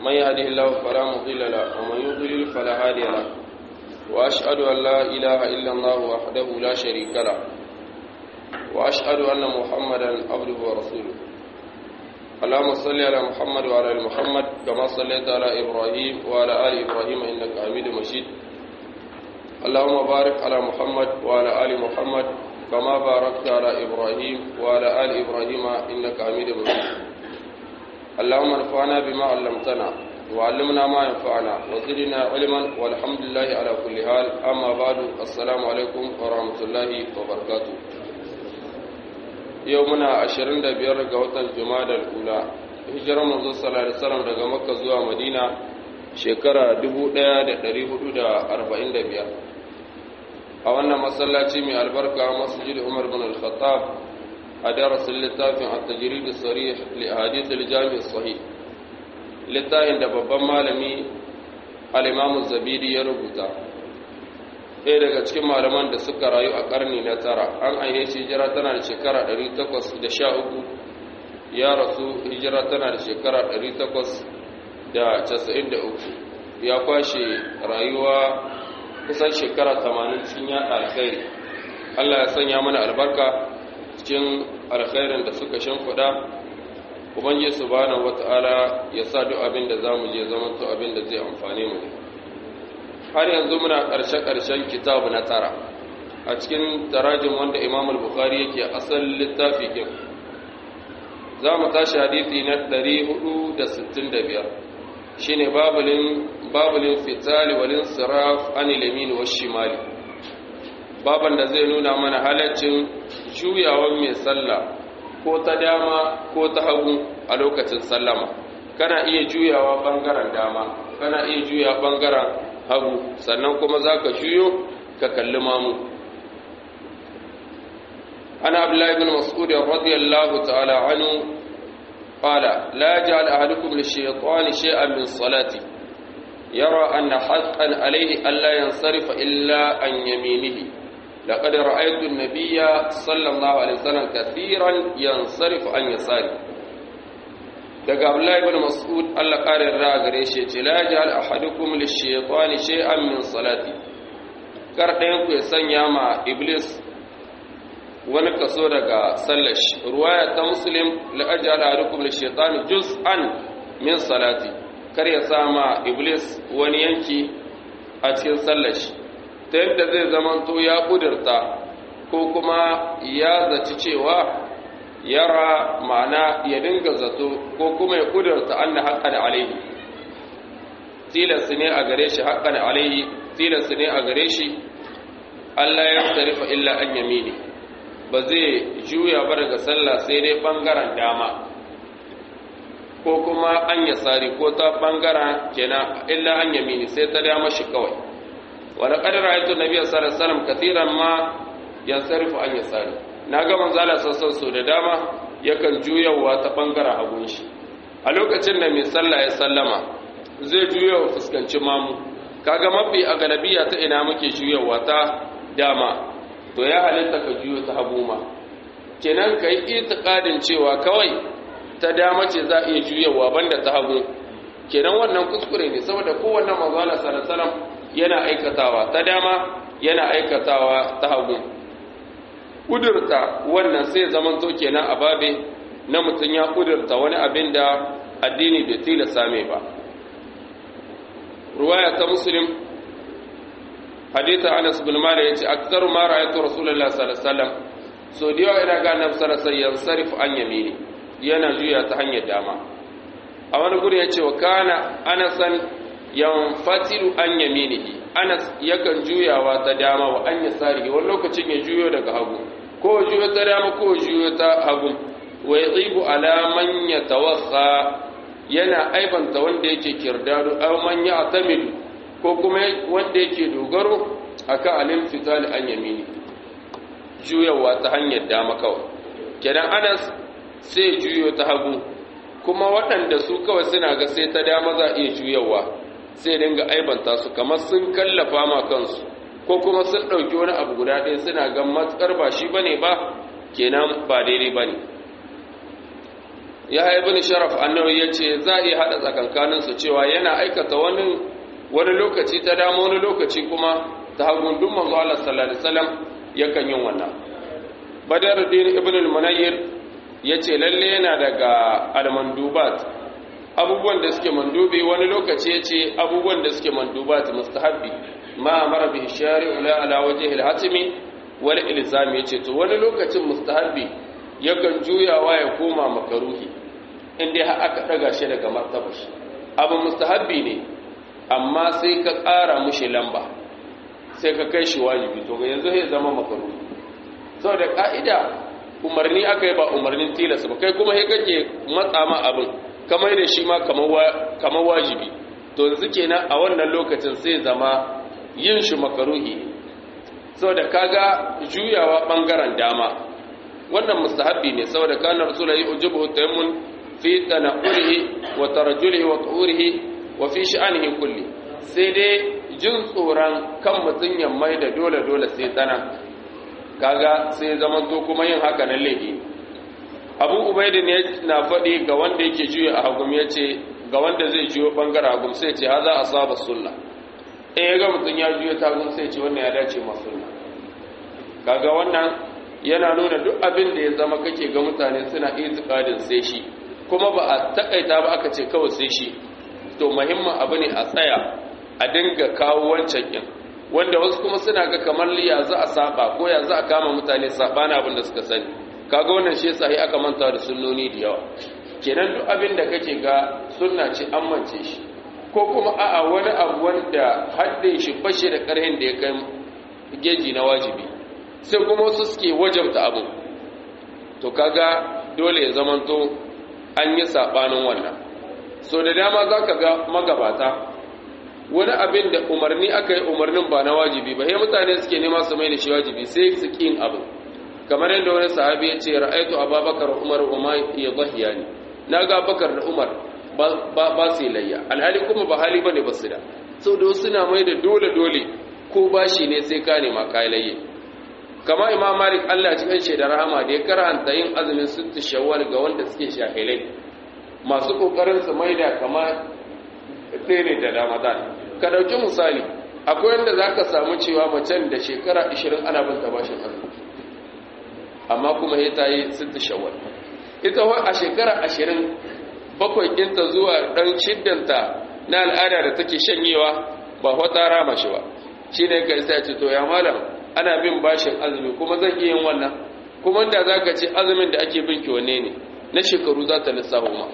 من يهده الله فلا مضل له ومن يضلل فلا هادي له وأشهد أن لا إله إلا الله وحده لا شريك له وأشهد أن محمدا عبده ورسوله اللهم صل على محمد وعلى ال محمد كما صليت على إبراهيم وعلى آل إبراهيم إنك حميد مجيد اللهم بارك على محمد وعلى آل محمد كما باركت على إبراهيم وعلى آل إبراهيم إنك حميد مجيد اللهم انفعنا بما علمتنا وعلمنا ما ينفعنا وزدنا علما والحمد لله على كل حال أما بعد السلام عليكم ورحمة الله وبركاته يومنا عشرين دبير قوة الجماد الأولى hijirar manzo sallallahu alaihi wasallam daga makka zuwa madina shekara 1445 a wannan masallaci mai albarka masjid umar bin al-khattab a darasin littafin at-tajrid as-sarih li ahadith al-jami' as-sahih littafin da babban malami al-imam az-zabidi ya rubuta ɗaya daga cikin malaman da suka rayu a ƙarni na tara an aihe shi hijira tana da shekara 813 ya rasu hijira tana da shekara 893 ya kwashe rayuwa kusan shekara 80 cikin yaɗa alkhairi Allah ya sanya mana albarka cikin alkhairin da suka shimfiɗa ubangiji subhanahu wata'ala ya sa duk abin da zamu je zaman to abin da zai amfane mu har yanzu muna ƙarshe-ƙarshen kitabu na tara a cikin tarajin wanda Imam al-Bukhari yake asalin littafi kin za mu tashi hadisi na 465 shine babulin babulin fitali walin siraf anil yamin wash shimali baban da zai nuna mana halaccin juyawan mai sallah ko ta dama ko ta hagu a lokacin sallama kana iya juyawa bangaren dama kana iya juya bangaren hagu sannan kuma zaka juyo ka kalli mamu ana abdullahi bin mas'ud radiyallahu ta'ala anhu قال لا يجعل أحدكم للشيطان شيئا من صلاتي يرى أن حقا عليه ألا ينصرف إلا عن يمينه لقد رأيت النبي صلى الله عليه وسلم كثيرا ينصرف عن يساره daga Abdullahi ibn Mas'ud Allah kare ra gare shi ce la ja'al ahadukum lish-shaytani shay'an min salati kar ɗayan ku ya sanya ma iblis wani kaso daga sallar shi ruwaya ta muslim la'ajala ahadukum lish-shaytani juz'an min salati kar ya sama iblis wani yanki a cikin sallar shi ta yadda zai zamanto ya kudurta ko kuma ya zaci cewa yara ma'ana ya dinga zato ko kuma ya kudurta anna haqqan alaihi tilas ne a gare shi haqqan alaihi tilas ne a gare shi Allah ya tarifa illa an yamini ba zai juya ba daga sallah sai dai bangaren dama ko kuma an ya sari ko ta bangaren kenan illa an yamini sai ta dama shi kawai wani ƙadar ayatun nabi sallallahu alaihi wasallam kathiran ma yansarifu an ya sari na ga manzala sassan so da dama yakan juyawa ta bangaren hagun shi a lokacin da mai sallah ya sallama zai juyawa fuskanci mamu kaga mafi a galabiya ta ina muke juyawa ta dama to ya halitta ka juyo ta hagu ma kenan ka yi itikadin cewa kawai ta dama ce za a iya juyawa banda ta hagu kenan wannan kuskure ne saboda kowanne manzala sallallahu yana aikatawa ta dama yana aikatawa ta hagu kudurta wannan sai zamanto kenan a babe na mutum ya kudurta wani abin da addini bai tilasta mai ba ruwaya ta muslim hadita Anas bin Malik yace aktaru ma ra'aytu Rasulullah sallallahu alaihi wasallam so da yawa ina ga Annabi sallallahu alaihi wasallam sarif an yamini yana juya ta hanyar dama a wani guri yace wa kana Anasan yanfatilu an yaminihi Anas yakan juyawa ta dama wa an yasari wani lokacin ya juyo daga hagu ko juyo ta dama ko juyo ta hagu wa yaqibu ala man yatawassa yana aibanta wanda yake kirdado aw man ya'tamidu ko kuma wanda yake dogaro akan alil fitali an yamini juyawa ta hanyar dama kawai kenan anas sai juyo ta hagu kuma waɗanda su kawai suna ga sai ta dama za a iya juyawa sai dinga aibanta su kamar sun kallafa ma kansu ko kuma sun ɗauki wani abu guda ɗaya suna ga matsar ba shi bane ba kenan ba daidai bane ya haibu sharaf annabi ya ce za a iya haɗa tsakankaninsu cewa yana aikata wani wani lokaci ta dama wani lokaci kuma ta hagun duk manzo Allah sallallahu alaihi wasallam yakan yin wannan Badaruddin ibn al-Munayyir yace lalle yana daga al-mandubat abubuwan da suke mandubi wani lokaci yace abubuwan da suke mandubat mustahabbi ma amara bihi shari'u la ala wajhi al-hatmi wal ilzam yace to wani lokacin mustahabbi yakan juyawa ya koma makaruhi inda har aka daga shi daga martaba shi abu mustahabbi ne amma sai ka ƙara mushi lamba sai ka kai shi wajibi to ga yanzu zai zama makaruhi saboda ka'ida umarni aka yi ba umarnin tilas ba kai kuma sai kake matsa ma abin kamar da shi ma kamar wajibi to yanzu kenan a wannan lokacin sai zama yin shi makaruhi ne saboda kaga juyawa bangaren dama wannan mustahabbi ne saboda kana rasulullahi ujibu tayammun fi tanaqqulihi wa tarajjulihi wa tuhurihi wa fi sha'anihi kulli sai dai jin tsoron kan mutun ya mai da dole dole sai tsana kaga sai zaman to kuma yin haka nan laifi Abu Ubaid ne na faɗi ga wanda yake juya a hagum yace ga wanda zai juyo bangaren hagum sai ce haza asaba sunna eh ga mutun ya juyo ta hagum sai ce wannan ya dace ma sunna kaga wannan yana nuna duk abin da ya zama kake ga mutane suna itikadin sai shi kuma ba a takaita ba aka ce kawai sai shi to muhimmin abu ne a tsaya a dinga kawo wancan kin wanda wasu kuma suna ga kamar ya za a saba ko ya za a kama mutane sabana abin da suka sani kaga wannan shi yasa aka manta da sunnoni da yawa kenan duk abin da kake ga sunna ce an mance shi ko kuma a'a wani abu wanda haddin shi bashe da karhin da ya kai geji na wajibi sai kuma wasu suke wajabta abin to kaga dole ya zamanto an yi sabanin wannan so da dama za ka ga magabata wani abin da umarni aka yi umarnin ba na wajibi ba sai mutane suke nema su mai da shi wajibi sai su ƙin abin kamar yadda wani sahabi ya ce ra'aitu ababakar umar umar ya zahiya ne na ga bakar da umar ba su layya alhali kuma ba hali ba ne ba su da sau da wasu na mai da dole dole ko bashi ne sai ka nema kayalayye kama imam malik allah cikin shaidar rahama da ya karanta yin azumin sittu shawwal ga wanda suke shahilai masu kokarin su maida kama tsere da ramadan ka dauki misali akwai wanda zaka samu cewa macen da shekara 20 ana bin bashin azumi amma kuma ya ta yi sittu shawwal ita wa a shekara 20 bakwai kinta zuwa dan shiddanta na al'ada da take shanyewa ba wata rama shi ba shine kai sai ce to ya malam ana bin bashin azumi kuma zan iya yin wannan kuma da za ka ce azumin da ake bin wanne ne na shekaru za ta lissafa ma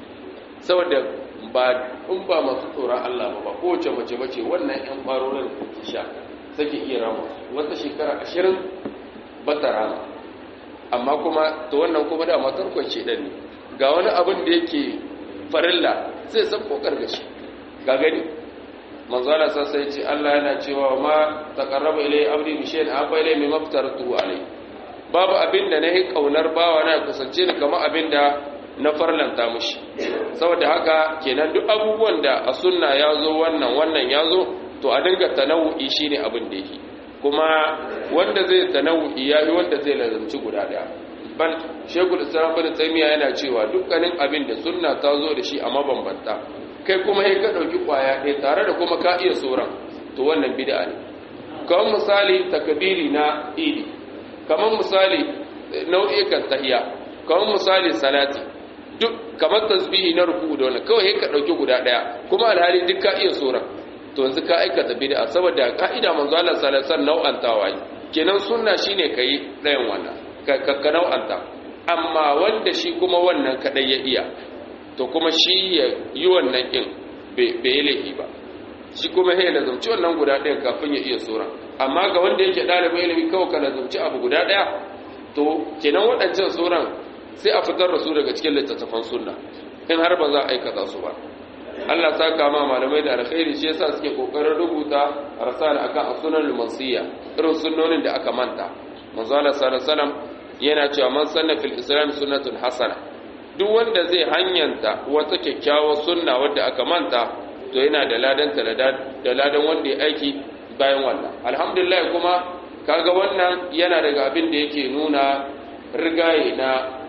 saboda ba in ba masu tsoron Allah ba ba kowace mace bace wannan yan ƙwarorin ta sha take iya rama wata shekara ashirin ba ta rama amma kuma ta wannan kuma da matar kwanci ɗan ne ga wani abin da yake farilla sai san kokar gashi ga gani manzo Allah sai ce Allah yana cewa ma taqarraba ilay abdi bi shay'in abba ilay mimma aftaratu alai babu abinda nahi kaunar bawa na kusance ni kamar abinda na farlanta mushi saboda haka kenan duk abubuwan da a sunna yazo wannan wannan yazo to a dinga tanawu'i shine abin da yake kuma wanda zai tanawu'i yayi wanda zai lazumci guda daya bal shekul islam bin taymiya yana cewa dukkanin abin da sunna ta zo da shi a mabambanta kai kuma sai ka ɗauki ƙwaya ɗaya tare da kuma ka iya tsoron to wannan bid'a ne kamar misali takabiri na idi kamar misali nau'ikan tahiya kamar misali salati duk kamar tasbihi na ruku da wannan kawai ka ɗauki guda ɗaya kuma alhali duk ka iya tsoron to yanzu ka aikata bid'a saboda ka'ida manzo Allah sallallahu alaihi wasallam nau'antawa kenan sunna shine kai ɗayan wannan ka ka nau'anta amma wanda shi kuma wannan kadai ya iya to kuma shi ya yi wannan ƙin bai yi laifi ba shi kuma ya lazumci wannan guda ɗaya kafin ya iya tsoron amma ga wanda yake ɗalibin ilimi kawai ka lazumci abu guda ɗaya to kenan waɗancan tsoron sai a fitar da su daga cikin littattafan sunna in har ba za a aikata su ba Allah ta kama malamai da alkhairi shi yasa suke kokarin rubuta rasala akan sunan lumansiya irin sunnonin da aka manta manzo Allah sallallahu alaihi wasallam yana cewa man sanna fil islam sunnatun hasana duk wanda zai hanyanta wata kyakkyawar sunna wadda aka manta to yana da ladanta da ladan wanda ya aiki bayan wannan alhamdulillah kuma kaga wannan yana daga abin da yake nuna rigaye na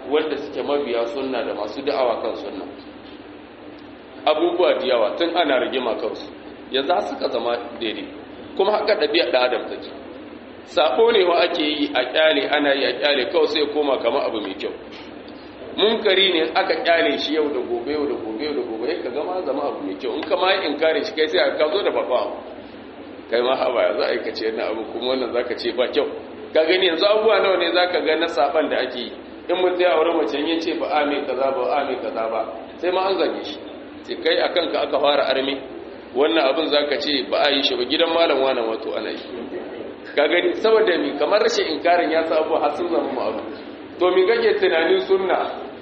wanda suke mabiya sunna da masu da'awa kan sunna abubuwa da yawa tun ana rigima kansu yanzu har suka zama daidai kuma haka ɗabi'a da adam take sabo ne wa ake yi a kyale ana yi a kyale kawai sai koma kama abu mai kyau munkari ne aka kyale shi yau da gobe yau da gobe yau da gobe ka gama zama abu mai kyau in ka ma in kare shi kai sai ka zo da babba kai ma haba ya za a yi ka ce na abu kuma wannan za ka ce ba kyau ka gani yanzu abubuwa nawa ne za ka ga na saban da ake yi in mutum ya aure mace ya ce ba a mai kaza ba a mai kaza ba sai ma an zage shi sai kai a kanka aka fara armi wannan abin za ka ce ba a yi shi ba gidan malam wani wato ana yi ka gani saboda mi kamar rashin inkarin ya sabu har sun zama mu abu to mi kake tunanin sunna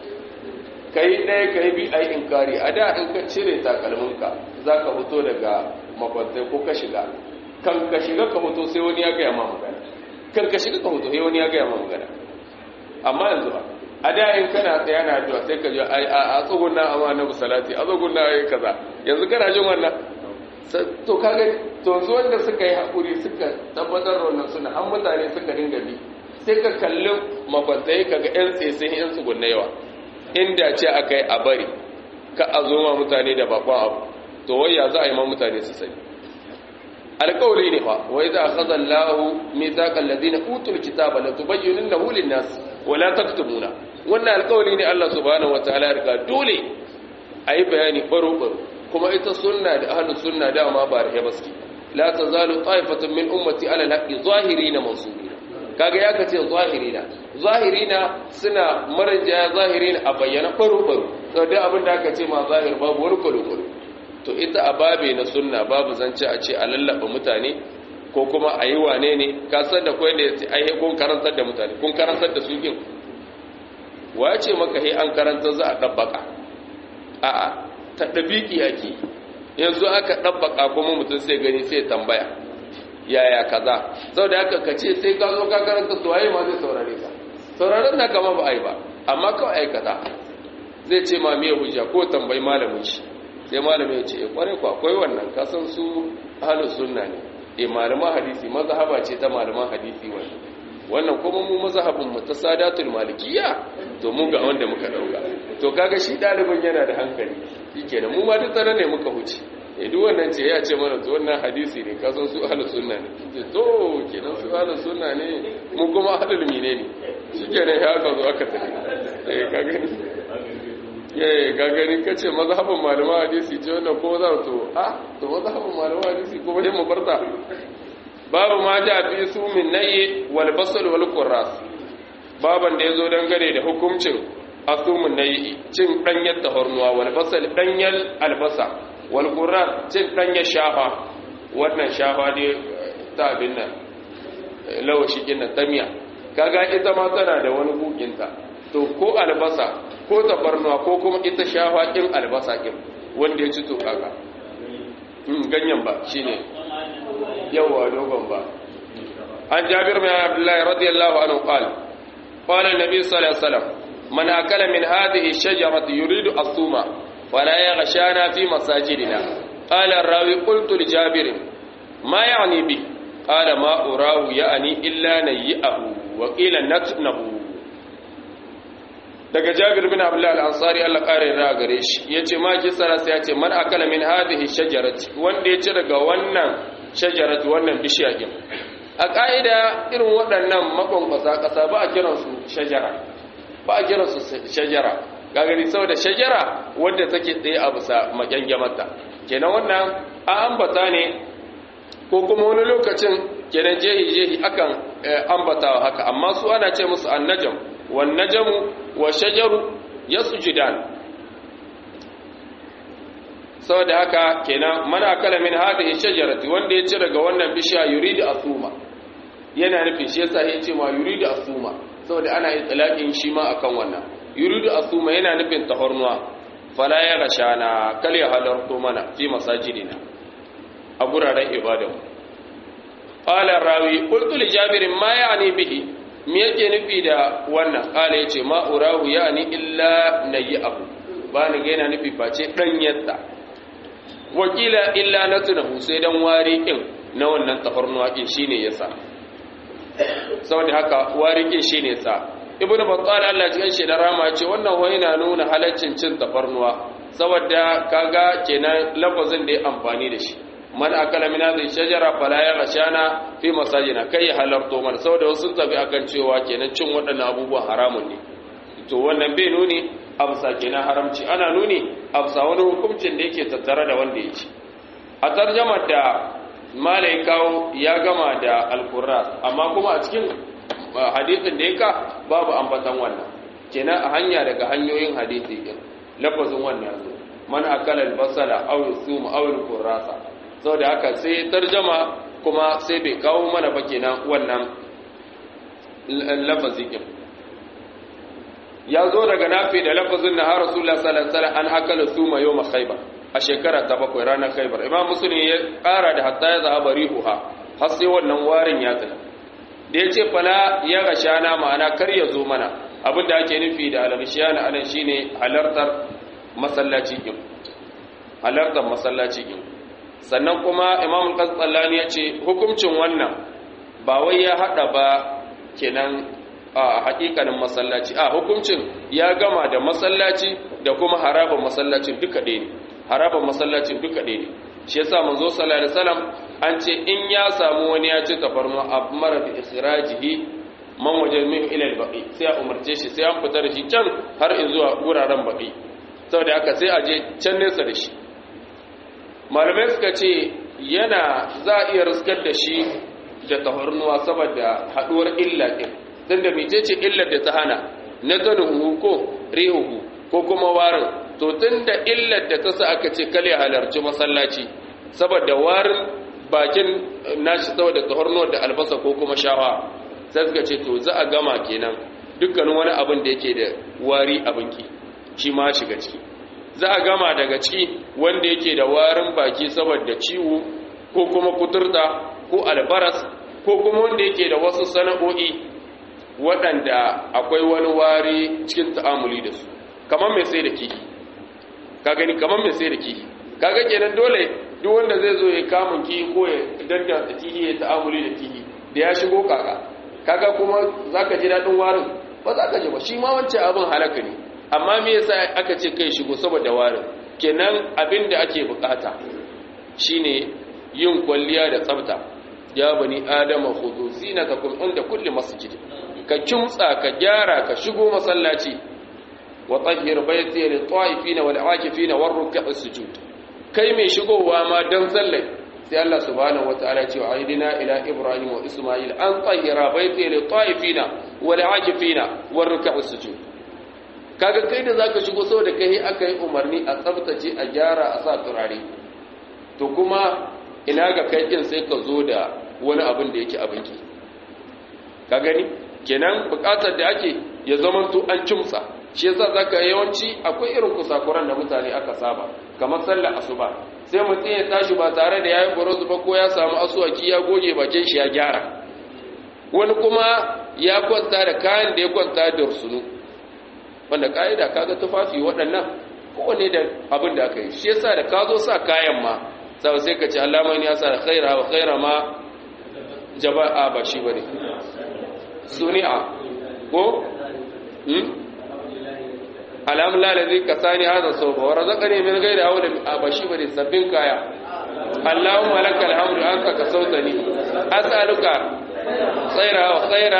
kai ɗaya kai bi ai inkari a da in ka cire takalminka za ka fito daga makwantai ko ka shiga kan ka shiga ka fito sai wani ya gaya ma magana kan ka shiga ka fito sai wani ya gaya ma magana amma yanzu ba a da in kana tsaya na addu'a sai ka ji a tsugunna amma na salati a tsugunna ai kaza yanzu kana jin wannan to kaga to yanzu wanda suka yi hakuri suka tabbatar da wannan suna an mutane suka dinga bi sai ka kalli makwantai kaga yan tsesin yan tsugunna yawa inda ce aka yi a bari ka a zo ma mutane da bakon abu to wai ya za a yi ma mutane su sani alƙawari ne fa wai za a khazan lahu mithaqal ladina utul kitaba la tubayyinunnahu lin-nas wa la taktumuna wannan alƙawari ne Allah subhanahu wataala ya riga dole ayi bayani baro baro kuma ita sunna da ahlus sunna da ma ba rahe baski la tazalu ta'ifatun min ummati ala al-haqqi zahirina mansubina kaga ya kace zahirina zahirina suna maranja zahirina a bayyana baro baro to da abin da aka ce ma zahir babu wani kwalo to ita a babe na sunna babu zance a ce a lallaba mutane ko kuma a yi wane ne ka san da kwai da ya ce kun karantar da mutane kun karantar da su kin wa ce maka he an karantar za a ɗabbaka a'a ta ɗabiki ake yanzu aka ɗabbaka kuma mutum sai gani sai tambaya yaya kaza sau da haka ka ce sai ka zo ka karanta su waye ma zai saurare ka sauraren na kama ba a yi ba amma kawai aikata zai ce ma me hujja ko tambayi malamin shi sai malamin ya ce e kware ku akwai wannan kasan su ahlus sunna ne e malaman hadisi mazhaba ce ta malaman hadisi wannan wannan kuma mu mazhabin mu ta sadatul malikiyya to mu ga wanda muka dauka to kaga shi dalibin yana da hankali shikenan mu ma duk tsare ne muka huce e duk wannan ce ya ce mana to wannan hadisi ne kasan su ahlus sunna ne ce to kenan su ahlus sunna ne mu kuma ahlul mine ne shikenan ya ka zo aka tafi eh kaga ni yayi gagarin kace mazhabin malaman hadisi ce wannan ko za to a to mazhabin malaman hadisi ko bai mu barta babu ma ja fi sumin nayi wal basal wal qurras baban da yazo dangane da hukuncin asumun nayi cin danyar tahornuwa wal basal danyal albasa wal qurras cin danyar shafa wannan shafa ne ta abin nan lawashi kin tamiya kaga ita ma tana da wani bukinta to ko albasa ko tafarnuwa ko kuma ita shafa ɗin albasa ɗin wanda ya ci to kaka ganyen ba shi ne yawa dogon ba an jabir mai abdullahi radiyallahu anhu qala qala an-nabi sallallahu alaihi wasallam man akala min hadhihi ash-shajarati yuridu as-suma fala yaghshana fi masajidina qala ar-rawi qultu li jabir ma ya'ni bi qala ma urahu ya'ni illa nayyahu wa qila natnahu daga jabir bin abdullah al-ansari Allah kare ra gare shi yace ma kisara sai yace man akala min hadhihi shajarati wanda ya ci daga wannan shajarati wannan bishiya din a kaida irin waɗannan makonkwasa kasa ba a kiran su shajara ba a kiran su shajara ga gani saboda shajara wanda take tsaye a bisa makyangyamata kenan wannan a ambata ne ko kuma wani lokacin kenan jehi jehi akan ambatawa haka amma su ana ce musu annajam wan najamu wa shajaru yasjudan saboda haka kenan mana kala min hadhihi shajarati wanda ya ci daga wannan bishiya yuridu asuma yana nufin shi yasa yace ma yuridu asuma saboda ana itlaqin shi ma akan wannan yuridu asuma yana nufin tahornuwa fala ya gashana kal ya halarto mana fi masajidina a guraren ibadanmu qala rawi qultu li jabir ma ya'ni bihi me yake nufi da wannan kala yace ma urahu yani illa abu ba ni ga yana nufi face dan yadda wakila illa natunahu sai dan wari kin na wannan tafarnuwa kin shine yasa saboda haka wari kin shine yasa ibnu battal Allah cikin shi da rama ce wannan wai na nuna halaccin cin tafarnuwa saboda kaga kenan lafazin da ya amfani da shi man akala min hadhihi shajara fala yaghshana fi masajina kai halarto mana saboda wasu tafi akan cewa kenan cin waɗannan abubuwan haramun ne to wannan bai nuni absa kenan haramci ana nuni absa wani hukuncin da yake tattare da wanda ya ci a tarjamar da malai kawo ya gama da alkurras amma kuma a cikin hadisin da ya ka babu ambatan wannan kenan a hanya daga hanyoyin hadisi din lafazin wannan yazo man akala albasala aw yusum aw alqurrasa saboda haka sai tarjama kuma sai bai kawo mana ba kenan wannan lafazi din ya zo daga nafi da lafazin na har rasulullah sallallahu alaihi wasallam an akala suma yawma khaybar a shekara ta bakwai ranar khaybar imam muslim ya kara da hatta ya zahaba rihuha har sai wannan warin ya tsaya da ya ce fala ya gashana ma'ana kar ya zo mana abin da ake nufi da al-ghishana anan shine halartar masallaci din halartar masallaci din sannan kuma imam al-qasallani ya ce hukuncin wannan ba wai ya hada ba kenan a hakikanin masallaci a hukuncin ya gama da masallaci da kuma harabar masallacin duka ɗaya ne harabar masallacin duka ɗaya ne shi yasa manzo sallallahu alaihi wasallam an ce in ya samu wani ya ci tafarnu amara bi ikhrajihi man wajen min ila al-baqi sai a umarce shi sai an fita da shi can har in zuwa guraren baqi saboda haka sai a je can nesa da shi malamai suka ce yana za a iya riskar da shi da tafarnuwa saboda haduwar illa din tunda mecece illar da ta hana na tanuhu ko rihuhu ko kuma warin to tunda illar da ta sa aka ce kale halarci masallaci saboda warin bakin nashi saboda tafarnuwar da albasa ko kuma shawa sai suka ce to za a gama kenan dukkanin wani abin da yake da wari abinki shi ma shiga ciki za a gama daga ciki wanda yake da warin baki saboda ciwo ko kuma kuturta ko albaras ko kuma wanda yake da wasu sana'o'i waɗanda akwai wani wari cikin ta'amuli da su kamar mai sai da kihi ka gani kamar mai sai da kihi kaga kenan dole duk wanda zai zo ya kamun kihi ko ya danda kihi ya ta'amuli da kihi da ya shigo kaka kaga kuma zaka ji daɗin warin ba za ka ji ba shi ma wancan abin halaka ne amma me yasa aka ce kai shigo saboda warin kenan abin da ake bukata shine yin kwalliya da tsafta ya bani adama khudhu zinatakum inda kulli masjid ka kimtsa ka gyara ka shigo masallaci wa tahhir bayti lil ta'ifina wal 'akifina war ruk'a sujud kai mai shigowa ma dan sallai sai Allah subhanahu wataala ya ce wa aidina ila ibrahim wa isma'il an tahira bayti lil ta'ifina wal 'akifina war ruk'a sujud kaga kai da zaka shigo saboda kai aka yi umarni a tsaftace a gyara a sa turare to kuma ina ga kai kin sai ka zo da wani abin da yake abinki ka gani kenan bukatar da ake ya zama to an cimsa shi yasa zaka yawanci akwai irin kusakuran da mutane aka saba kamar sallar asuba sai mutum ya tashi ba tare da yayi buruzu ba ko ya samu asuwaki ya goge bakin shi ya gyara wani kuma ya kwanta da kayan da ya kwanta da sunu wanda ka'ida kaga tufafi waɗannan kowane da abin da aka yi shi yasa da ka zo sa kayan ma sau sai ka ce allama ne ya sa da khaira wa khaira ma jaba'a ba shi bane suni'a ko hmm alhamdulillah ladhi kasani hadha sawba wa razaqani min ghairi hawla ba shi bane sabbin kaya allahumma lakal hamdu anta kasawtani as'aluka khaira wa khaira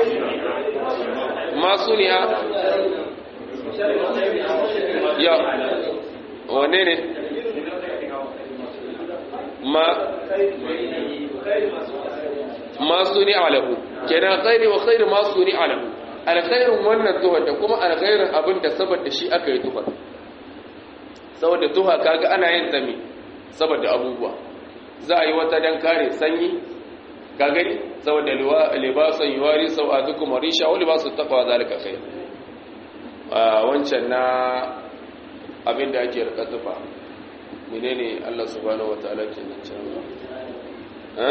ma suni'a ya wane ne ma ma suni alahu kenan khairi wa khairu ma suni alahu alkhairin wannan tuhar da kuma alkhairin abin da saboda shi aka yi tuhar saboda tuha kaga ana yin ta me saboda abubuwa za a yi wata dan kare sanyi ka gani saboda libasan yuwari sau'atukum warisha wa libasu taqwa zalika khair wancan na abin da ake rika tufa menene Allah subhanahu wataala ke nan can ha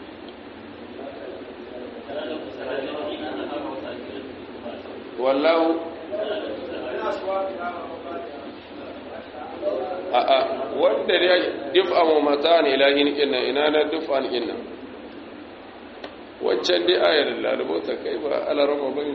wallahu a a wanda ya dif'a mu mata ne ilahin inna ina na dif'an inna wancan dai ayar lalubo ta kai ba alarama bane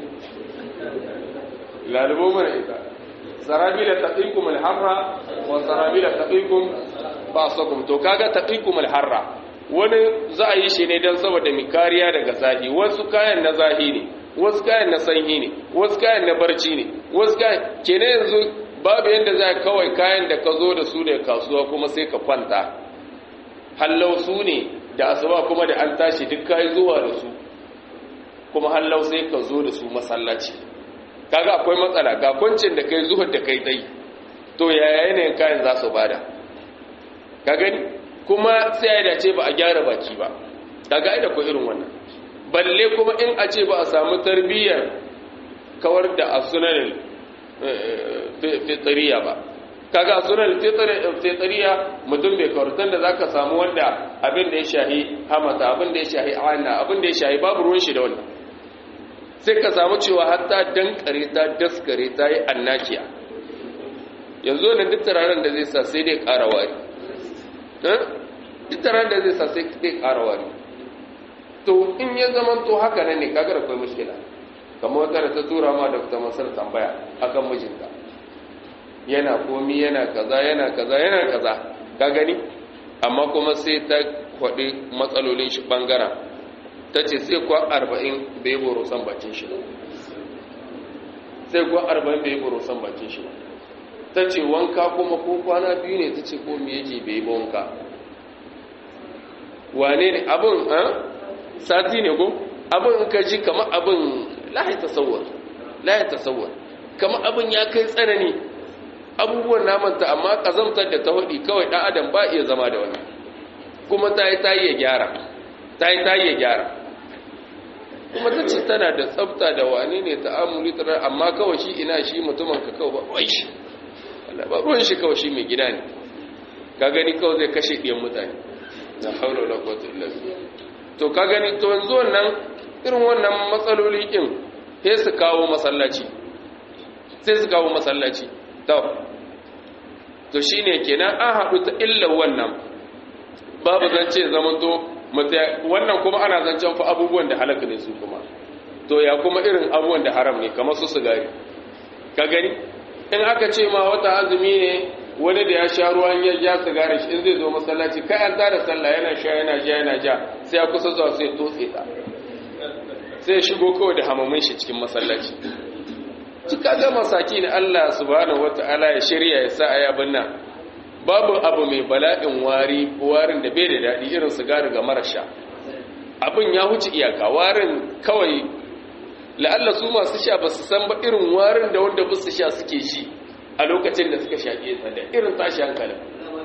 lalubo mana ita sarabila taqikum al-harra wa sarabila taqikum ba'sakum to kaga taqikum al-harra wani za a yi shi ne dan saboda mi kariya daga zahi wasu kayan na zahi ne wasu kayan na sanyi ne wasu kayan na barci ne wasu kayan kenan yanzu babu yanda za kawai kayan da ka zo da su da kasuwa kuma sai ka kwanta hallau su ne da asuba kuma da an tashi duk kai zuwa da su kuma hallau sai ka zo da su masallaci kaga akwai matsala ga kwancin da kai zuhur da kai dai to yaya yanayin kayan za su bada ka gani kuma sai ya dace ba a gyara baki ba kaga ai da ko irin wannan balle kuma in a ce ba a samu tarbiyyar kawar da asunan fitriya ba kaga asunan fitriya mutum bai kawartan da zaka samu wanda abin da ya shahi hamata abin da ya shahi ana abin da ya shahi babu ruwan shi da wannan sai ka samu cewa hatta dankare ta daskare ta yi annakiya yanzu wannan duk turaren da zai sa sai dai ƙara wari duk turaren da zai sa sai dai ƙara wari to in ya zama to haka nan ne kaga da kai mushkila kamar wata da ta tura ma da ta masar tambaya akan mijinta yana komi yana kaza yana kaza yana kaza ka gani amma kuma sai ta kwaɗi matsalolin shi ɓangaren ta ce sai kuwa arba'in bai boro san bakin shi ba sai kuwa arba'in bai boro san bakin shi ba ta ce wanka kuma ko kwana biyu ne ta ce ko me yake bai ba wanka wane ne abin sati ne ko abin in ka ji kamar abin lahi tasawwar lahi tasawwar kamar abin ya kai tsanani abubuwan namanta amma kazamtar da ta hudi kawai ɗan adam ba iya zama da wani kuma ta yi ta yi ya gyara ta yi ta yi ya gyara kuma ta ce tana da tsafta da wane ne ta amuli ta amma kawai shi ina shi mutumin ka kawai ba ruwan shi Allah ba ruwan shi kawai shi mai gida ne ka gani kawai zai kashe ɗiyan mutane na haula da kwatu illabi to ka gani to yanzu wannan irin wannan matsaloli ɗin sai su kawo masallaci sai su kawo masallaci to to shine kenan an haɗu ta illar wannan babu zance zamanto wannan kuma ana zancen fa abubuwan da halaka ne su kuma to ya kuma irin abubuwan da haram ne kamar su sigari ka gani in aka ce ma wata azumi ne wani da ya sha ruwan ya ja sigari shi in zai zo masallaci kai an tada sallah yana sha yana ja yana ja sai ya kusa zuwa sai totse ta sai shigo kawai da hamamin shi cikin masallaci cika ga masaki ne Allah subhanahu wataala ya shirya ya sa ayabin nan babu abu mai bala'in wari warin da bai da daɗi irin sigari ga marasha abin ya huce iyaka warin kawai la'alla su masu sha ba su san ba irin warin da wanda ba su sha suke shi a lokacin da suka shaƙe ta da irin tashi hankalin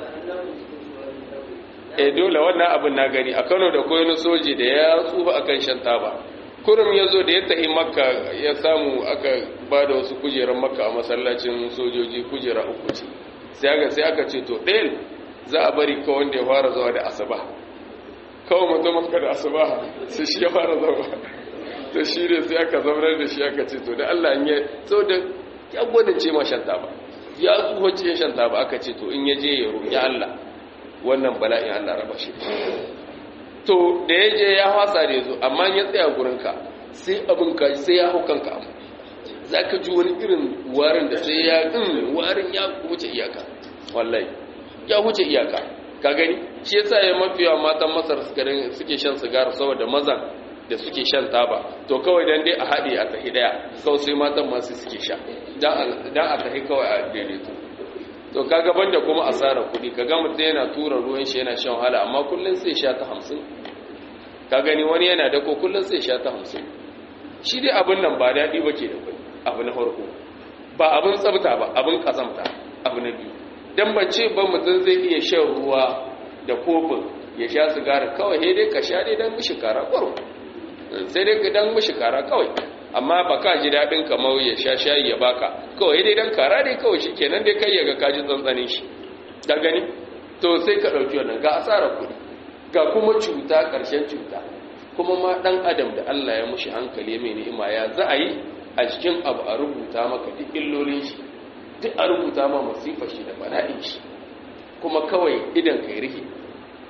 e dole wannan abin na gani a kano da koyi soji da ya tsufa akan shan taba kurum ya zo da ya tahi makka ya samu aka ba da wasu kujerar makka a masallacin sojoji kujera uku ce sai aka sai aka ce to ɗayan za a bari ka wanda ya fara zuwa da asuba kawai mutum maka da asuba sai shi ya fara zuwa to shi ne sai aka zaunar da shi aka ce to da Allah in ya so da ya gwadin ce ma shan taba ya tsoho ce shan taba aka ce to in ya je ya roƙi Allah wannan bala'in Allah raba shi to da ya je ya hasa da ya zo amma ya tsaya gurinka sai abin ka sai ya hau kanka abu za ka ji wani irin warin da sai ya ɗin warin ya wuce iyaka wallahi ya wuce iyaka ka gani shi yasa ya mafiya matan masar suke shan sigara saboda mazan da suke shan taba to kawai dan dai a haɗe a tahi ɗaya kawai sai matan masu suke sha dan a tahi kawai a daidaito to kaga banda kuma asara kuɗi kaga mutum yana tura ruwan shi yana shan wahala amma kullum sai sha ta hamsin ka gani wani yana da ko kullum sai sha ta hamsin shi dai abin nan ba daɗi ba ke da kai abu na farko ba abin tsabta ba abin kazamta abu na biyu dan bace ba mutum zai iya shan ruwa da kofin ya sha sigara kawai sai dai ka sha dai dan mishi kara kwaro sai dai ka dan mishi kara kawai amma ba ka ji daɗin kamar ya sha shayi ya baka kawai dai dan kara dai kawai shi kenan dai kai ya ga kaji tsantsanin shi da gani to sai ka ɗauki wannan ga asarar kuɗi ga kuma cuta ƙarshen cuta kuma ma ɗan adam da Allah ya mushi hankali mai ni'ima ya za a yi a cikin abu a rubuta maka duk illolin shi duk a rubuta ma masifar shi da bala'in shi kuma kawai idan kai rike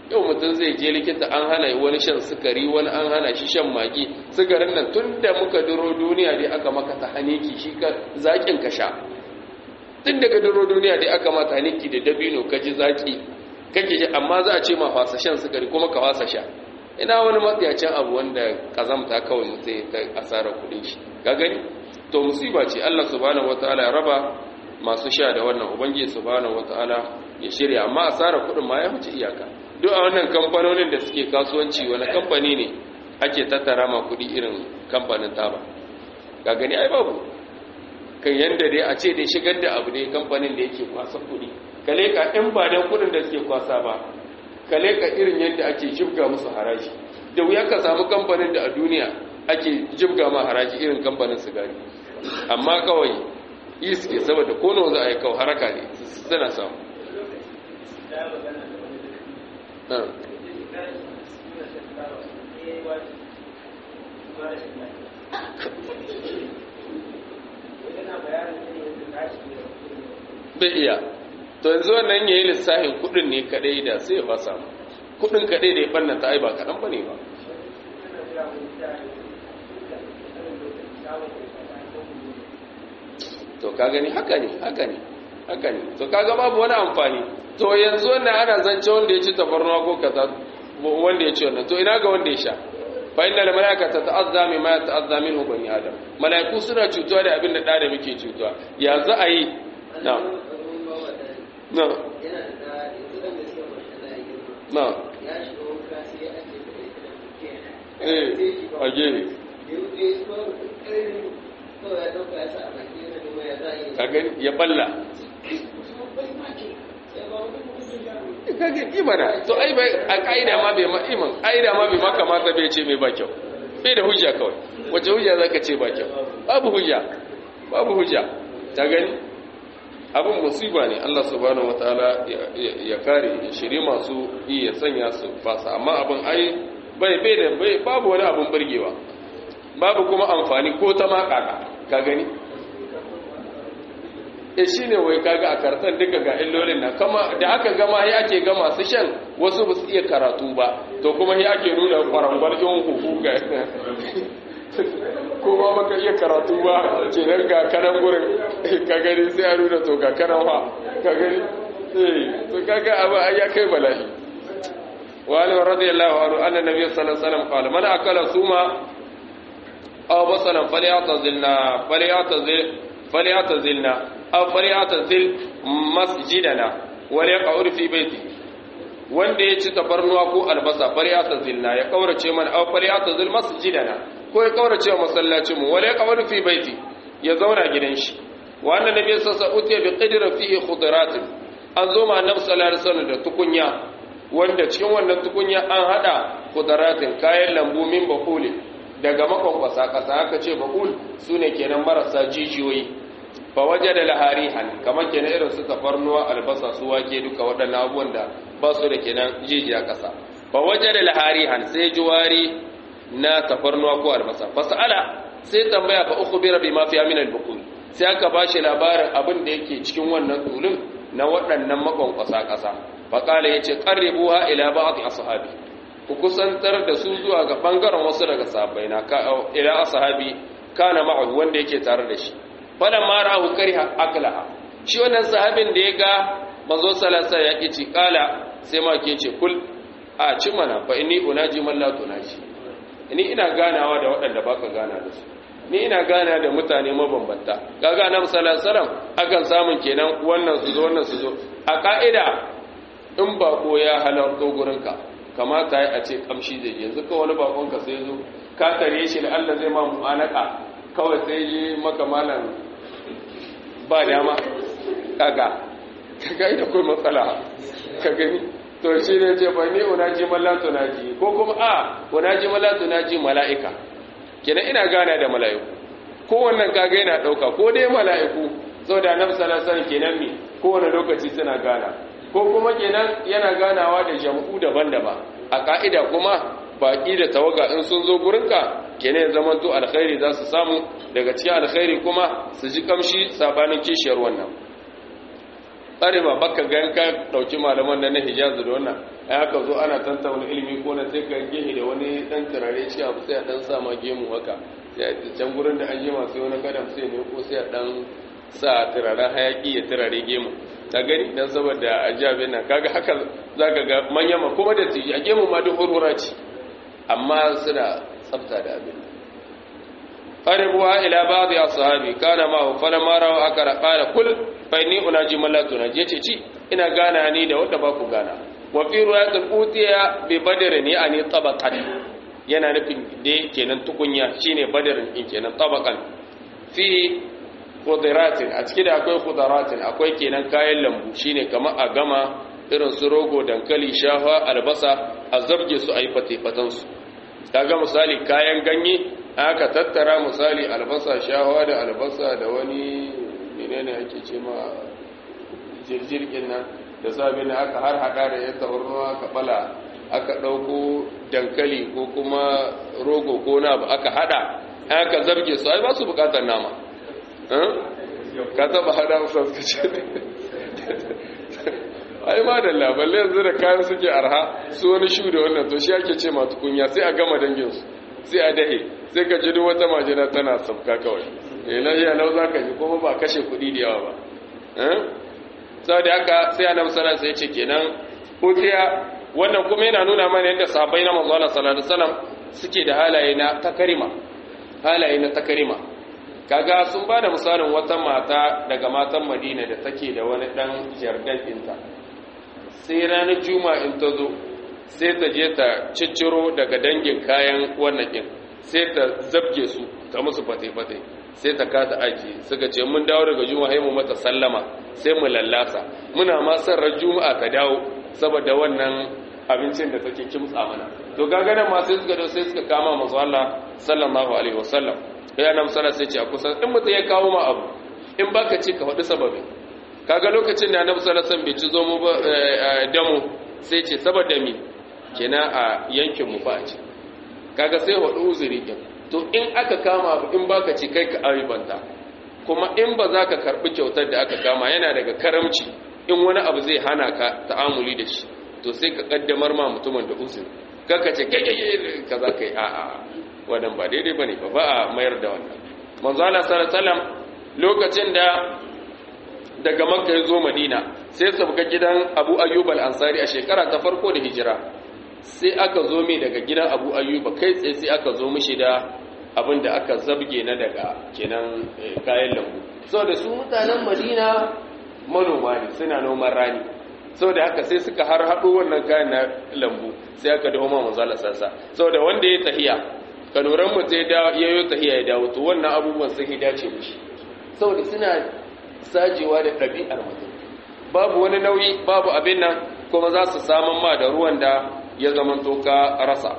yau mutum zai je likita an hana wani shan sukari wani an hana shi shan magi sukarin nan tun da muka duro duniya dai aka maka ta haniki shi ka zaƙin ka sha tun daga duro duniya dai aka mata haniki da dabino ka ji zaƙi kake ji amma za a ce ma fasa shan sukari kuma ka fasa sha ina wani matsiyacin abu wanda kazamta kawai mutum ya ta asarar kuɗin shi ka gani to musiba ce Allah subhanahu wataala ya raba masu sha da wannan ubangiji subhanahu wataala ya shirya amma asarar kuɗin ma ya wuce iyaka duk a wannan kamfanonin da suke kasuwanci wani kamfani ne ake tattara ma kuɗi irin kamfanin taba ga gani ai babu kan yanda dai a ce dai shigar da abu dai kamfanin da yake kwasa kuɗi kale ka in ba dan kuɗin da suke kwasa ba kale ka irin yadda ake jibga musu haraji da wuya ka samu kamfanin da a duniya ake jibga ma haraji irin kamfanin sigari amma kawai yi suke saboda kono za a yi kawo haraka ne suna samu bai iya to yanzu wannan yayi lissafin kudin ne kadai da sai ya fasa mu kudin kadai da ya banna ta ai ba kadan bane ba to ka gani haka ne haka ne haka ne to kaga babu wani amfani to yanzu wannan ana zance wanda ya ci tafarnuwa ko kaza wanda ya ci wannan to ina ga wanda ya sha fa inna al malaikata ta'azza mimma yata'azza minhu bani adam malaiku suna cutuwa da abin da da da muke cutuwa ya za a yi na na na eh a gefe kaga ya balla kaga imana to ai bai a kaida ma bai ma iman kaida ma bai maka mata bai ce mai ba kyau bai da hujja kawai wace hujja zaka ce ba kyau babu hujja babu hujja ta gani abin musiba ne Allah subhanahu wataala ya kare ya shiri masu yi ya sanya su fasa amma abin ai bai bai da bai babu wani abin burgewa babu kuma amfani ko ta makaka ka gani e shi ne wai kaga a kartan duka ga illolin nan kama da aka gama ya ake ga masu shan wasu ba su iya karatu ba to kuma ya ake nuna kwarangwar yin hufu ga ko ba baka iya karatu ba kenan ga kanan gurin ka gani sai a nuna to ga kanan wa ka gani eh to kaga abu ai ya kai bala'i wa ali radiyallahu anhu anna nabiy sallallahu alaihi wasallam qala man akala suma aw basalan falyatazilna falyatazil falyatazilna aw falyatazil masjidana wa yaq'ud fi baiti wanda ya ci tabarnuwa ko albasa falyatazilna ya kaurace man aw falyatazil masjidana ko ya kaurace wa masallacin mu wala yaq'ud fi baiti ya zauna gidan shi wa anna nabiy sallallahu alaihi wasallam bi qidra fihi khudaratin an zo ma annabi sallallahu alaihi wasallam da tukunya wanda cikin wannan tukunya an hada khudaratin kayan lambu min bakuli daga makwankwasa kasa aka ce bakul sune kenan marasa jijiyoyi fa wajada laharihan kamar kenan irin su tafarnuwa albasa su wake duka waɗannan abubuwan da ba su da kenan jijiya kasa fa wajada laharihan sai juwari na tafarnuwa ko albasa fasala sai tambaya fa ukhbira bima fi min al-bukul sai aka bashi labarin abin da yake cikin wannan tulun na waɗannan makwankwasa ƙasa fa kala yace qarribuha ila ba'd ashabi ku kusantar da su zuwa ga bangaren wasu daga sahabbai na ka ila ashabi kana ma'ahu wanda yake tare da shi falan ma ra'ahu kariha aklaha shi wannan sahabin da ya ga manzo sallallahu alaihi wasallam ya ci kala sai ma ke ce kul a ci mana fa inni unaji man la tunaji ni ina ganawa da waɗanda baka gana da su ni ina gana da mutane mabambanta kaga na sallallahu alaihi akan samun kenan wannan su zo wannan su zo a ka'ida in bako ya halarto gurinka kamata ya a ce kamshi zai yanzu ka wani bakon ka sai zo ka tare shi da Allah zai ma mu'anaka kawai sai yi maka malam ba dama kaga kaga ita kai matsala ka gani to shi ne ce fa ni unaji mallatu naji ko kuma a unaji mallatu naji mala'ika kenan ina gana da mala'iku ko wannan kaga yana dauka ko dai mala'iku saboda annabi sallallahu alaihi wasallam kenan mi ko wani lokaci suna gana ko kuma kenan yana ganawa da jam'u daban-daban a ka'ida kuma baki da tawaga in sun zo gurinka kenan ya zama to alkhairi za su samu daga cikin alkhairi kuma su ji kamshi sabanin kishiyar wannan tsare ba baka gan ka dauki malaman da na hijazu da wannan ai aka zo ana tantauna ilimi ko na sai ka gehe da wani dan turare shi abu sai a dan sa ma gemu haka sai a can gurin da an jima sai wani gadam sai ne ko sai a dan sa turaren hayaki ya turare gemu ta gani dan saboda ajabi nan kaga haka zaka ga manyan ma kuma da tiji a gemu ma duk hurhura ce amma suna tsafta da abin qaribuha ila ba'd ashabi kana ma falamma rawa akara qala kul fa inni unaji man la tunaji yace ci ina gana ni da wanda ba ku gana wa fi riwayatul utiya bi badr ni ani tabaqan yana nufin da kenan tukunya shine badr in kenan tabaqan fi khudaratin a cikin da akwai khudaratin akwai kenan kayan lambu shine kamar a gama irin su rogo dankali shafa albasa a zabge su a yi fate su kaga misali kayan ganye aka tattara misali albasa shawa da albasa da wani menene ake ce ma jirgin nan da sabin aka har hada da ya tabarnuwa aka bala aka dauko dankali ko kuma rogo ko na ba aka hada aka zabge su ai ba su bukatar nama ka taba hada musu suka ce ai ma da labarai yanzu da kayan suke arha su wani shu da wannan to shi ake ce ma tukunya sai a gama danginsu sai a dahe sai ka ji duk wata majina tana sabka kawai eh lafiya lau za ka ji kuma ba kashe kuɗi da yawa ba sau da haka sai annabi sallallahu alaihi ce kenan hutiya wannan kuma yana nuna mana yadda sahabbai na manzo Allah sallallahu alaihi wasallam suke da halaye na takarima halaye na takarima kaga sun ba da misalin wata mata daga matan Madina da take da wani dan jardan ɗinta sai ranar juma'a in ta zo sai ta je ta cicciro daga dangin kayan wannan ɗin sai ta zabge su ta musu fate-fate sai ta kata aji suka ce mun dawo daga juma'a mu mata sallama sai mu lallasa muna ma ran juma'a ka dawo saboda wannan abincin da take kimtsa mana to gagana ma sai suka dawo sai suka kama manzo Allah sallallahu alaihi wasallam ya nan sallah sai ce a kusa in mutum ya kawo ma abu in baka ce ka faɗi sababin kaga lokacin da annabi sallallahu alaihi wasallam bai ci zo mu ba damu sai ce saboda mi kenan a yankin mu ba ci kaga sai hudu uzuri din to in aka kama abu in baka ci kai ka aibanta kuma in ba za ka karbi kyautar da aka kama yana daga karamci in wani abu zai hana ka ta'amuli da shi to sai ka kaddamar ma mutumin da uzuri kaka ce kai kai kaza kai a a wannan ba daidai bane ba ba a mayar da wannan manzo Allah sallallahu alaihi wasallam lokacin da daga makka ya zo madina sai sabga gidan abu ayyub al-ansari a shekara ta farko da hijira sai aka zo mai daga gidan abu ayyuba kai tsaye sai aka zo mishi da abin da aka zabge na daga kenan kayan lambu sau da su mutanen madina manoma ne suna noman rani sau da haka sai suka har haɗo wannan kayan na lambu sai aka dawo ma manzala sassa sau da wanda ya tahiya kanuran mu sai ya yi tahiya ya dawo to wannan abubuwan sun dace mishi sau da suna sajewa da ɗabi'ar mutum babu wani nauyi babu abin nan kuma za su saman ma da ruwan da ya zamanto ka rasa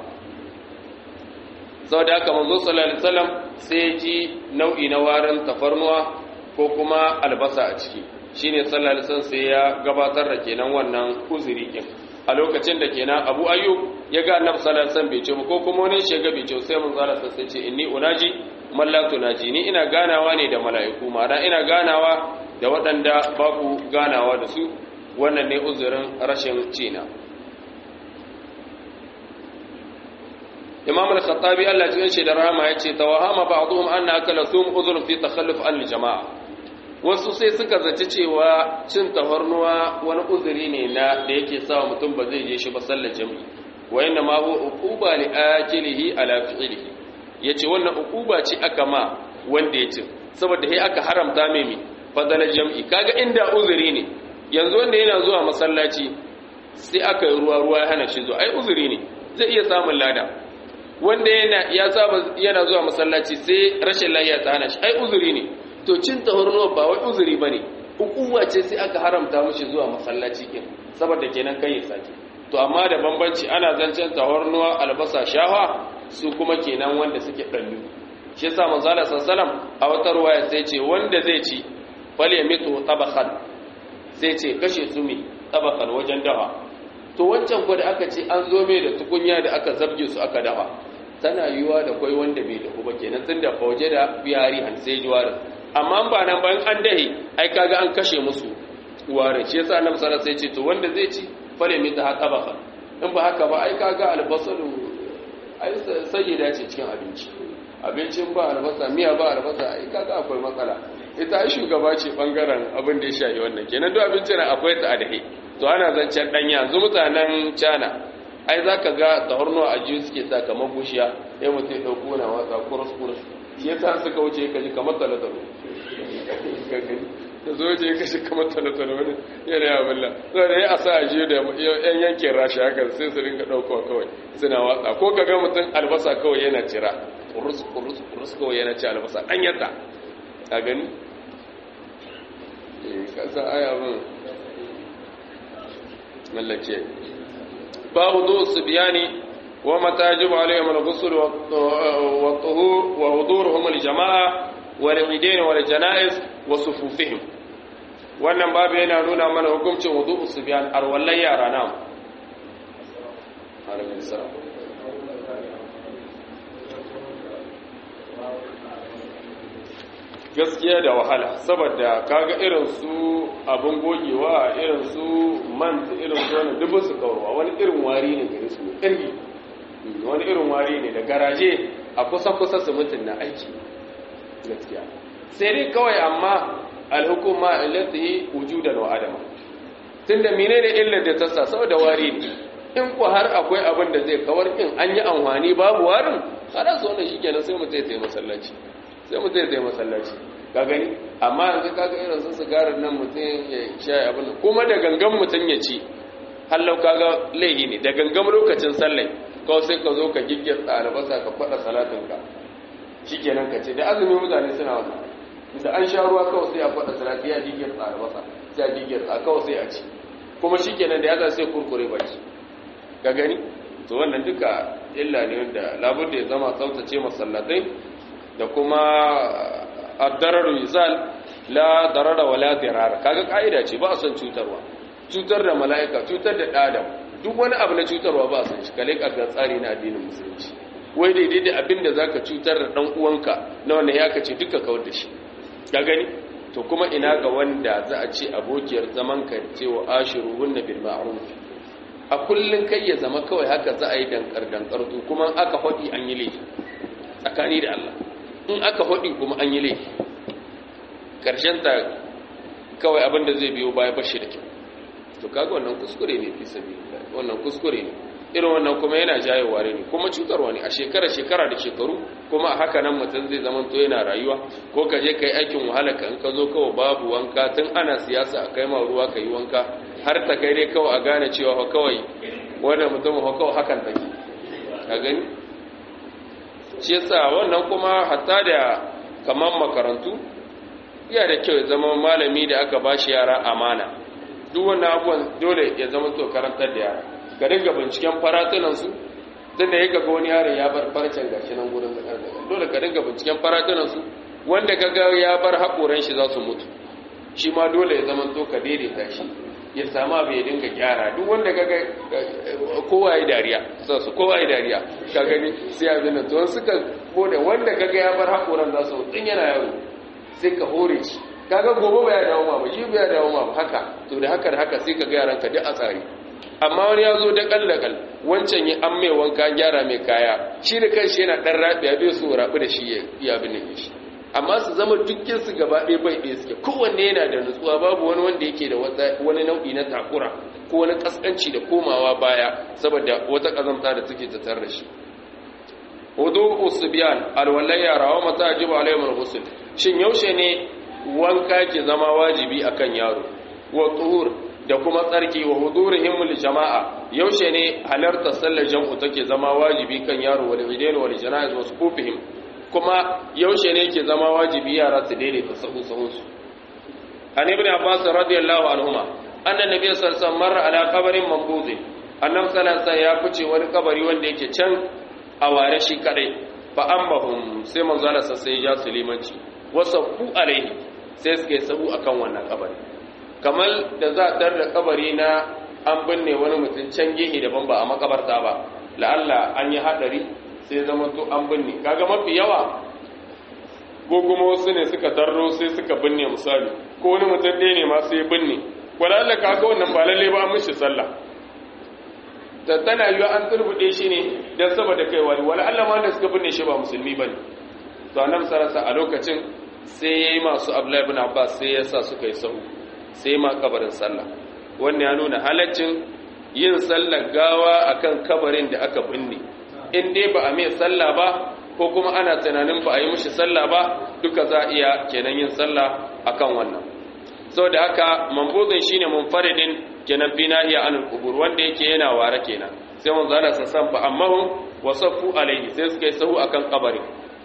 sau da aka manzo sallallahu alaihi wasallam sai ji nau'i na warin tafarnuwa ko kuma albasa a ciki shine sallallahu alaihi wasallam sai ya gabatar da kenan wannan uzuri kin a lokacin da kenan Abu Ayyub ya ga Annabi sallallahu alaihi wasallam bai ce ko kuma wani shi ga bai ce sai manzo sallallahu alaihi wasallam ce inni unaji man la tunaji ni ina ganawa ne da mala'iku ma'ana ina ganawa da waɗanda babu ganawa da su wannan ne uzurin rashin cina imam al-khattabi Allah ya ce da rahama ya ce tawahama ba'dhum anna akala thum uzrun fi takhalluf an jama'a wasu sai suka zaci cewa cin tafarnuwa wani uzuri ne na da yake sawa mutum ba zai je shi ba sallar jami'i wa inna ma huwa uquba li akilihi ala fi'lihi yace wannan uquba ce aka ma wanda ya ci saboda sai aka haramta mai mi fadalar jami'i kaga inda uzuri ne yanzu wanda yana zuwa masallaci sai aka yi ruwa ruwa ya hana shi zuwa ai uzuri ne zai iya samun lada wanda yana ya saba yana zuwa masallaci sai rashin lafiya ta hana shi ai uzuri ne to cin tahurnuwa ba wai uzuri bane hukuma ce sai aka haramta mishi zuwa masallaci kin saboda kenan kai ya sake to amma da bambanci ana zancen tahurnuwa albasa shawa su kuma kenan wanda suke dallu shi yasa manzo Allah sallallahu a wata ruwaya sai ce wanda zai ci fal yamitu tabakhan sai ce kashe su mi tabakhan wajen dawa to wancan ko da aka ce an zo mai da tukunya da aka zabge su aka dafa tana yiwuwa da kwai wanda bai dahu ba kenan tun da fauje da biyari han sai ji warin amma ba nan bayan an dahe ai kaga an kashe musu warin shi yasa annabi sallallahu alaihi wasallam sai ce to wanda zai ci fale mi ta tabaka in ba haka ba ai kaga albasalu ai sayyida ce cikin abinci abincin ba albasa miya ba albasa ai kaga akwai matsala ita ai shugaba ce bangaren abin da ya shafi wannan kenan duk abinci na akwai ta adahi to ana zancen dan yanzu mutanen China ai zaka ga tahornuwa a jiyu suke sa kamar bushiya sai mutum ya dauko na watsa kurus kurus shi yasa suka wuce ka ji kamar talatalo da zo je ka shi kamar talatalo wani yana ya bulla so da ya asa a jiyu da yan yankin rashi haka sai su ringa daukowa kawai suna watsa ko ka ga mutum albasa kawai yana cira kurus kurus kurus kawai yana ci albasa dan yadda a gani kasa aya bin mallake babu zo su biyani wa matajibu alaihim al-ghusl wa tuhur wa huduruhum al-jama'a wal idain wal janaiz wa sufufihim wannan babu yana nuna mana hukuncin wudu su biyan arwallai yara na alaihi salam gaskiya da wahala saboda kaga irin su abin gogewa irin su man irin su wani dubin su kawarwa wani irin wari ne gare su ƙirgi wani irin wari ne da garaje a kusa-kusa su mutum na aiki gaskiya sai dai kawai amma alhukuma illatihi wujudan wa adama tunda menene illar da ta sa saboda wari ne in ku har akwai abin da zai kawar in an yi amfani babu warin kada su wannan shikenan sai mutum ya tayi masallaci sai mutum ya tayi masallaci ka gani amma yanzu kaga irin su sigarar nan mutum ya sha abin kuma da gangan mutum ya ci hallau kaga laihi ne da gangan lokacin sallai kawai sai ka zo ka giggirta albasa ka faɗa salatinka shikenan ka ce da azumi mutane suna wannan da an sha ruwa kawai sai a faɗa salati ya giggirta albasa sai a giggirta kawai sai a ci kuma shikenan da ya sai kurkure baki ka gani to wannan duka illa ne wanda labudda ya zama tsaftace masallatai da kuma addararu yuzal la darara wala dirara kaga kaida ce ba a son cutarwa cutar da mala'ika cutar da adam duk wani abu na cutarwa ba a son shi kale ka tsari na addinin musulunci wai daidai da abin da zaka cutar da dan uwanka na wannan ya kace duka kawar da shi ka gani to kuma ina ga wanda za a ce abokiyar zaman ka cewa ashiruhunna bil ma'ruf a kullun kai ya zama kawai haka za a yi dankar dankar to kuma aka hodi an yi laifi tsakani da Allah in aka hodi kuma an yi laifi ta kawai abin da zai biyo baya bashi da kyau to kaga wannan kuskure ne fi sabi wannan kuskure ne irin wannan kuma yana jayewa ne kuma cutarwa ne a shekara shekara da shekaru kuma a haka nan mutum zai zama to yana rayuwa ko ka je kai aikin wahala ka in ka zo kawai babu wanka tun ana siyasa a kai ma ruwa ka yi wanka har ta kai dai kawai a gane cewa fa kawai wannan mutum fa kawai hakan take ka gani shi yasa wannan kuma hatta da kaman makarantu iya da kyau ya zama malami da aka bashi yara amana duk wannan abubuwan dole ya zama to karantar da yara ga dinga binciken faratunansu tun da ya ga wani yaron ya bar farcen gashi nan gurin zakar da dole ka dinga binciken faratunansu wanda ka ga ya bar haƙoran shi za su mutu shi ma dole ya zama to ka daidaita shi ya samu abu ya dinga gyara duk wanda ka ga kowa ya dariya su kowa ya dariya ka gani sai abin da to suka bude wanda ka ga ya bar haƙoran za su mutu yana yaro sai ka hore shi kaga gobe ba ya dawo ma ba shi ba ya dawo ma ba haka to da haka da haka sai ka ga yaran ka duk a tsari amma wani ya zo da kallakal wancan ya an mai wanka gyara mai kaya shi da kanshi yana dan rabiya bai so rabu da shi ya iya bin shi amma su zama dukkin su gaba ɗaya bai ɗaya suke kowanne yana da nutsuwa babu wani wanda yake da wani nau'i na takura ko wani kaskanci da komawa baya saboda wata kazamta da take tattare da shi wudu usbiyan alwalai yara wa mata ajibu alayhim alghusl shin yaushe ne wanka ke zama wajibi akan yaro wa tuhur da kuma tsarki wa hudurihim lil jama'a yaushe ne halartar sallar jam'u take zama wajibi kan yaro wal idain wal janaiz wa sufufihim kuma yaushe ne ke zama wajibi yara su daidaita sahu sahun su an ibn abbas radiyallahu anhuma anna nabiy sallallahu alaihi wasallam marra ala qabrin mambuz annabi sallallahu alaihi ya fice wani kabari wanda yake can a ware shi kadai fa ammahum sai manzo Allah sai ya sulimanci wasafu alaihi sai suke sabu akan wannan kabari kamar da za a da kabari na an binne wani mutum can gehe daban ba a makabarta ba la'alla an yi haɗari sai zama to an binne kaga mafi yawa ko kuma wasu ne suka tarro sai suka binne misali ko wani mutum ɗaya ne ma sai binne wadanda kaga wannan ba lalle ba an mishi sallah ta tana yiwa an turbude shi ne dan saboda kai wani wala Allah ma wanda suka binne shi ba musulmi bane to annabi sarasa a lokacin sai yayi masu Abdullahi ibn Abbas sai ya sa suka yi sahu sai ma kabarin sallah wannan ya nuna halaccin yin sallar gawa akan kabarin da aka binne in dai ba a mai sallah ba ko kuma ana tunanin ba a yi mishi sallah ba duka za a iya kenan yin sallah akan wannan saboda haka mambuzin shine munfaridin kenan fi nahiya anil qubur wanda yake yana ware kenan sai mun zana sa san fa amma hum wasaffu alaihi sai suka yi sahu akan kabari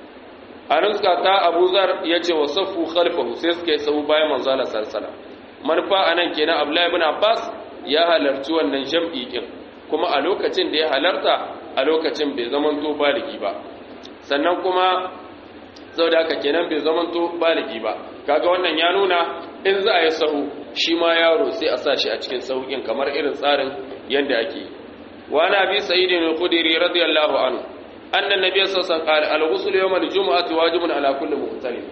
anan suka ta Abu Zar yace wasaffu khalfahu sai suka yi sahu bayan manzo Allah sallallahu alaihi manufa anan kenan Abdullahi ibn Abbas ya halarci wannan jam'i kin kuma a lokacin da ya halarta a lokacin bai zamanto baligi ba sannan kuma saboda haka kenan bai zamanto baligi ba kaga wannan ya nuna in za a yi sahu shi ma yaro sai a sa shi a cikin sahukin kamar irin tsarin yadda ake yi wa na bi sa'idin al-khudri radiyallahu anhu anna nabiy sallallahu alaihi wasallam al-ghusl yawm al-jum'ati wajibun ala kulli muhtalim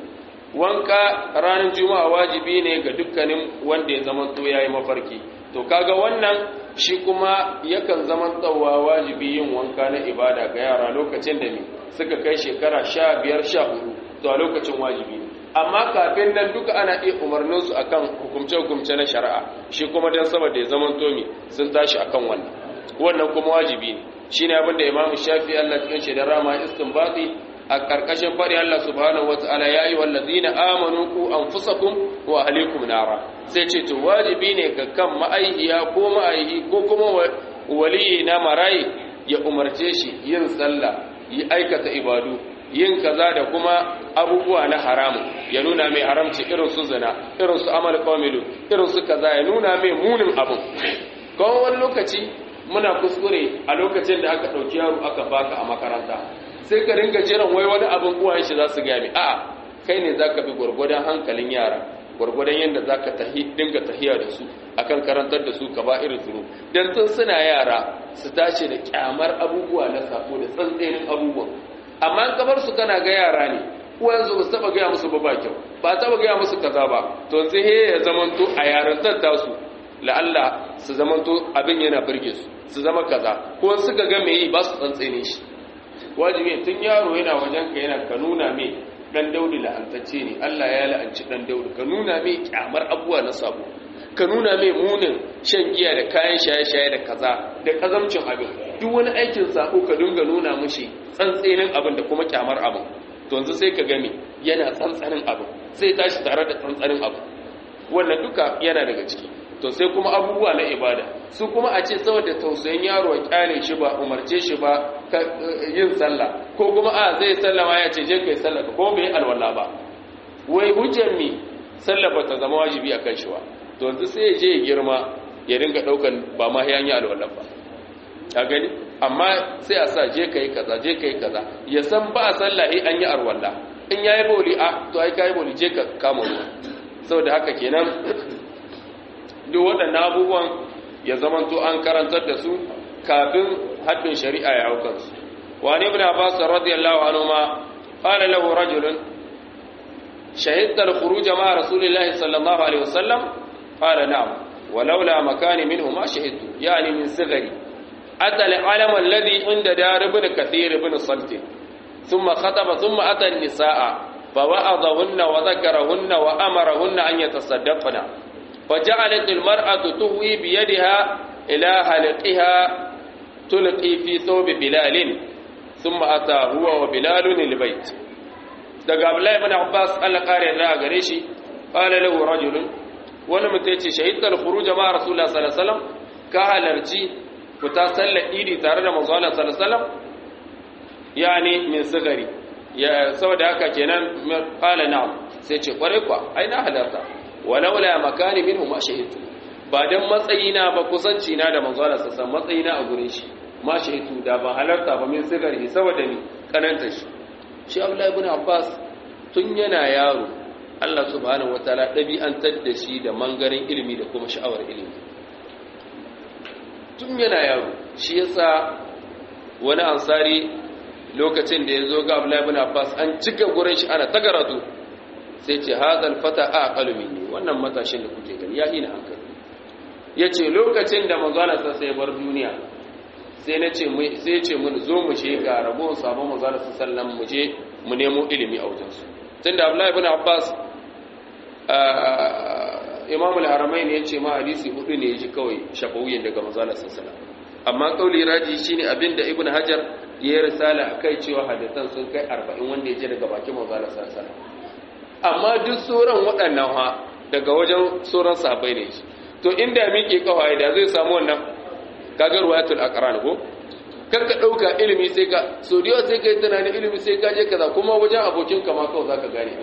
wanka ranar juma'a wajibi ne ga dukkanin wanda ya zama to yayi mafarki to kaga wannan shi kuma yakan zama tsawa wajibi yin wanka na ibada ga yara lokacin da ne suka kai shekara 15 14 to a lokacin wajibi ne amma kafin nan duka ana iya umarninsu akan hukumce-hukumce na shari'a shi kuma don saboda ya zaman tomi sun tashi akan wannan wannan kuma wajibi ne shi ne abinda imamu shafi allah cikin shi da rama istinbati a karkashin faɗi allah subhanahu wa ta'ala ya yi wallazina amanu ku anfusakum wa ahlikum nara sai ce to wajibi ne ga kan ma'aihiya ko ma'aihi ko kuma waliyi na marayi ya umarce shi yin sallah yi aikata ibadu yin kaza da kuma abubuwa na haramu ya nuna mai haramci irin su zina irin su amal qamilu irin su kaza ya nuna mai munin abin kawai wani lokaci muna kuskure a lokacin da aka ɗauki yaro aka baka a makaranta sai ka ringa jiran wai wani abin uwayen shi za su gami a kai ne za ka bi gwargwadon hankalin yara gwargwadon yadda za ka dinga tahiya da su akan karantar da su ka ba irin zuru don tun suna yara su tashi da kyamar abubuwa na sako da tsantsenin abubuwan amma kabar su kana ga yara ne uwansu ba su taba gaya musu ba ba kyau ba taba gaya musu kaza ba to sai he ya zamanto a yarantar tasu la'alla su zamanto abin yana birge su su zama kaza ko suka ga me yi ba su tsantsene shi wajibi tun yaro yana wajen ka yana ka nuna me dan daudi la'antacce ne Allah ya la'anci dan daudi ka nuna me kyamar abuwa na sabo ka nuna mai munin shan giya da kayan shaye-shaye da kaza da kazamcin abin duk wani aikin sako ka dinga nuna mushi tsantsenin abin da kuma kyamar abin to yanzu sai ka gami yana tsantsanin abin sai tashi tare da tsantsanin abin wannan duka yana daga ciki to sai kuma abubuwa na ibada su kuma a ce saboda tausayin yaro a kyale shi ba umarce shi ba yin sallah ko kuma a zai sallama ya ce je kai sallah ko bai alwala ba wai hujjar mi sallah ba ta zama wajibi a kan shi ba to yanzu sai ya je ya girma ya ringa daukan ba ma ya yi alwala ba a gani amma sai a sa je kai kaza je kai kaza ya san ba a sallahi an yi arwalla in yayi boli a to ai kai boli je ka kama ruwa saboda haka kenan duk waɗannan abubuwan ya zamanto an karantar da su kafin haddin shari'a ya haukan su wani ibn abbas radiyallahu anhu ma qala lahu rajulun shahidta al-khuruj ma rasulillahi sallallahu alaihi wasallam qala na'am ولولا مكاني منه ما شهدت يعني من صغري أتى العلم الذي عند دار ابن كثير بن صلت ثم خطب ثم أتى النساء فوعظهن وذكرهن وأمرهن أن يتصدقن فجعلت المرأة تهوي بيدها إلى حلقها تلقي في ثوب بلال ثم أتى هو وبلال البيت daga Abdullahi ibn Abbas Allah kare da gare shi qala lahu rajulun wani mutum yace shahidal khuruj ma rasulullah sallallahu alaihi wasallam ka halarci fita sallar idi tare da manzo Allah sallallahu alaihi wasallam yani min sigari ya saboda haka kenan qala na'am sai ce kware kwa ai na halarta walaula makani minhu ma shahidtu ba dan matsayina ba kusanci na da manzo Allah sallallahu alaihi matsayina a gurin shi ma shahidtu da ba halarta ba min sigari saboda ni kananta shi shi Abdullah ibn Abbas tun yana yaro Allah subhanahu wataala dabi'antar da shi da mangarin ilimi da kuma sha'awar ilimi tun yana yaro shi yasa wani ansari lokacin da ya zo ga Abdullahi ibn Abbas an cika gurin shi ana tagaratu sai ce hadal fata aqalu minni wannan matashin da kuke gani ya ina hankali yace lokacin da manzo Allah sai ya bar duniya sai na ce sai ce mun zo mu je ga rabon sabon manzo Allah sallallahu mu je mu nemo ilimi a wajen su tunda Abdullahi ibn Abbas Imam al-Haramain ya ce ma hadisi hudu ne ji kawai shafawiyin daga manzo Allah sallallahu amma kauli raji shine abinda Ibn Hajar ya yi risala akai cewa hadisan sun kai 40 wanda ya je daga bakin manzo Allah sallallahu amma duk sauran waɗannan ha daga wajen sauran sahabbai ne shi to inda miƙe kawai da zai samu wannan kaga ruwayatul aqran ko kar ka dauka ilimi sai ka so da sai kai tunanin ilimi sai ka je kaza kuma wajen abokin ka ma kawai zaka gane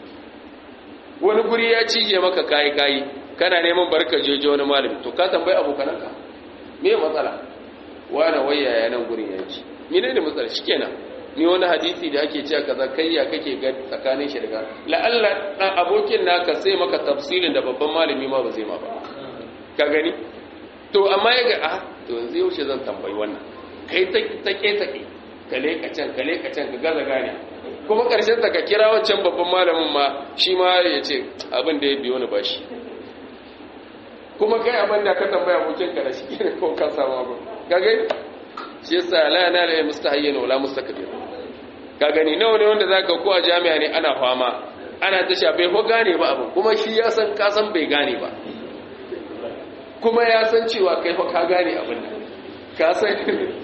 wani guri ya cije maka kai kai kana neman barka jeje wani malami to ka tambayi abokananka me matsala wani waya ya nan gurin yanki mene ne matsala shikenan ni wani hadisi da ake cewa kaza kai ya kake ga tsakanin shi daga la'alla dan abokin naka sai maka tafsirin da babban malami ma ba zai ma ba ka gani to amma ya ga ah to yanzu yaushe zan tambayi wannan kai ta take take kale ka can kale ka can ka gaza gane kuma karshen ta ka kira wancan babban malamin ma shi ma ya ce abin da ya biyo ni bashi kuma kai abin da ka tambaya abokin ka da shi ne ko ka samu abin ka gani shi yasa la yana la mustahayyin wala mustakbir ka gani nawa ne wanda zaka ko a jami'a ne ana fama ana ta shafe ko gane ba abin kuma shi ya san ka san bai gane ba kuma ya san cewa kai fa ka gane abin nan ka san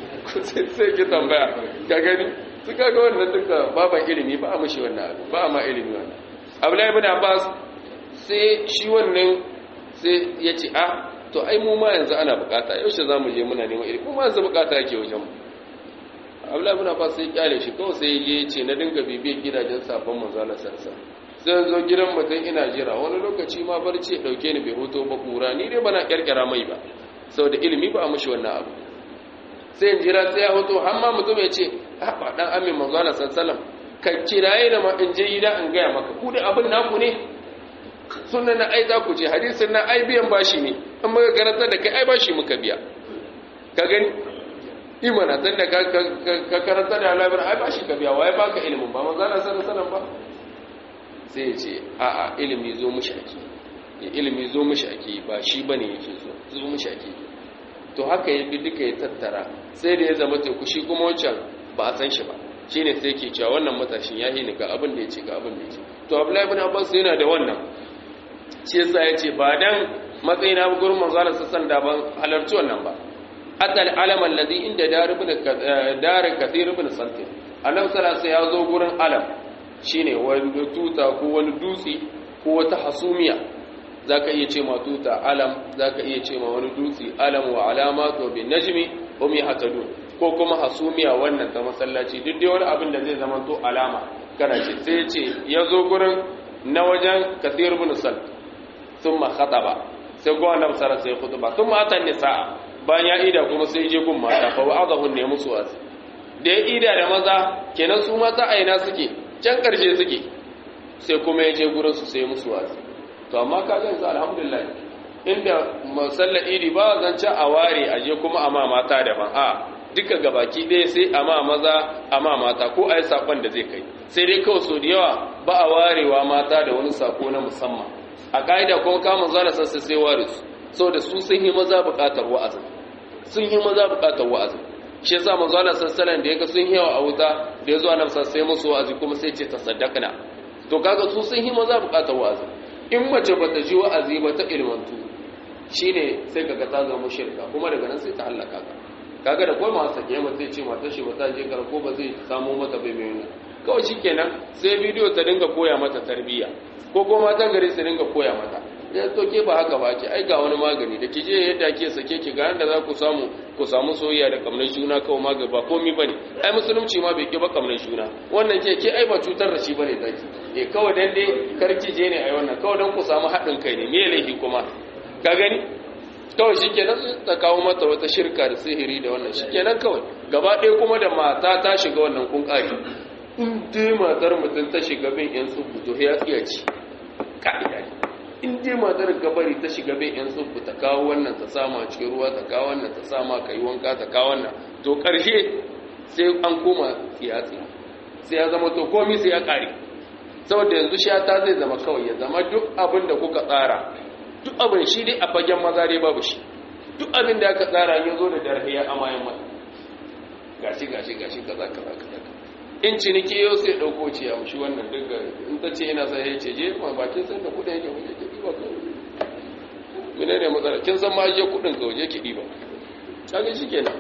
sai ki tambaya ka gani su kaga wannan duka baban ilimi ba a mushi wannan abu ba ma ilimi wannan abdullahi ibn abbas sai shi wannan sai ya ce ah to ai mu ma yanzu ana bukata yaushe zamu je muna neman ilimi kuma yanzu bukata yake wajen mu abdullahi ibn abbas sai kyale shi kawai sai ya ce na dinga bibiyar gidajen sabon manzo Allah sarsa sai zo gidan mutum ina jira wani lokaci ma barci ya dauke ni bai hoto ba kura ni dai bana kyarkyara mai ba saboda ilimi ba a mushi wannan abu sai in jira sai ya hoto har ma mutum ya ce haɓa ɗan amin manzana sassalam ka kiraye da ma in je gida in gaya maka ku da abin naku ne sunan na ai za ku ce hadisin na ai biyan bashi ne in muka karanta da kai ai bashi muka biya ka gani imana tun da ka karanta da alabar ai bashi ka biya waye baka ilimin ba manzana sassalam ba sai ya ce a'a ilimi zo mushi ake ilimi zo mushi ake ba shi bane yake zo zo mushi ake to haka ya bi duka ya tattara sai da ya zama teku shi kuma wancan ba a san shi ba shi ne sai ke cewa wannan matashin ya yi ga abin da ya ce ga abin da ya ce to abdullahi ibn abbas yana da wannan shi yasa ya ce ba dan matsayi na gurin manzo Allah sassan da ban halarci wannan ba hatta al-alam alladhi inda dar ibn dar kathir ibn saltin annabi sallallahu alaihi ya zo gurin alam shine wani tuta ko wani dutse ko wata hasumiya za ka iya ce ma tuta alam za ka iya ce ma wani dutse alam wa alamatu bin najmi hum yahtadun ko kuma hasumiya wannan ta masallaci duk dai wani abin da zai zama to alama kana ce sai ya ce ya zo gurin na wajen kathir bin sal thumma khataba sai go annabi sallallahu alaihi khutba thumma atan nisaa bayan ya ida kuma sai je gun mata fa wa'adahun ne musu wasu da ya ida da maza kenan su mata aina suke can karshe suke sai kuma ya je gurin su sai musu wasu to amma ka yanzu alhamdulillah inda musallar idi ba zan ci a ware a je kuma amma mata daban a duka gabaki ɗaya sai amma maza amma mata ko a yi saƙon da zai kai sai dai kawai so da yawa ba a warewa mata da wani saƙo na musamman a ƙa'ida kuma kamun zana sassa sai ware su sau da su sun yi maza buƙatar wa'azin sun yi maza buƙatar wa'azin shi yasa manzo Allah sallallahu da yaga sun yi yawa a wuta da yazo annabi sai musu wa'azi kuma sai ce tasaddaqna to kaga su sun yi maza buƙatar wa'azin in mace ba ta ji wa'azi ba ta ilmantu shi ne sai kaga ta zama shirka kuma daga nan sai ta hallaka ka kaga da kawai masu sake yamma zai ce mata shi ba ta je kar ko ba zai samu mata bai mai nuna kawai shi kenan sai bidiyo ta dinga koya mata tarbiyya ko kuma matan gari su dinga koya mata ya to ke ba haka ba ke ai ga wani magani da ki je yadda ke sake ki ga yanda za ku samu ku samu soyayya da kamnar juna kawai magani ba komai bane ai musulunci ma bai ke ba kamnar juna wannan ke ke ai ba cutar da shi bane zaki eh kawai dan dai karki je ne ai wannan kawai dan ku samu haɗin kai ne me laifi kuma ka gani kawai shikenan ta kawo mata wata shirka da sihiri da wannan shikenan kawai gaba ɗaya kuma da mata ta shiga wannan kun ƙari in dai matar mutum ta shiga bin yan tsubu to ya tsiyaci ka'ida ne in dai matar gabari ta shiga bin yan tsubu ta kawo wannan ta sama cikin ruwa ta kawo wannan ta sama ka yi wanka ta kawo wannan to ƙarshe sai an koma tsiyatsi sai ya zama to komi sai ya ƙare saboda yanzu shata zai zama kawai ya zama duk abin da kuka tsara duk abin shi dai a fagen maza dai babu shi duk abin da aka tsara ya zo da darhiya amayan mata gashi gashi gashi kaza kaza kaza in ciniki yau sai dauko ce ya mushi wannan duka in ta ce yana sai ya ce je ma bakin san da kudin yake waje ki diba ka mene ne matsala kin san ma je kudin ka waje ki diba kaga shikenan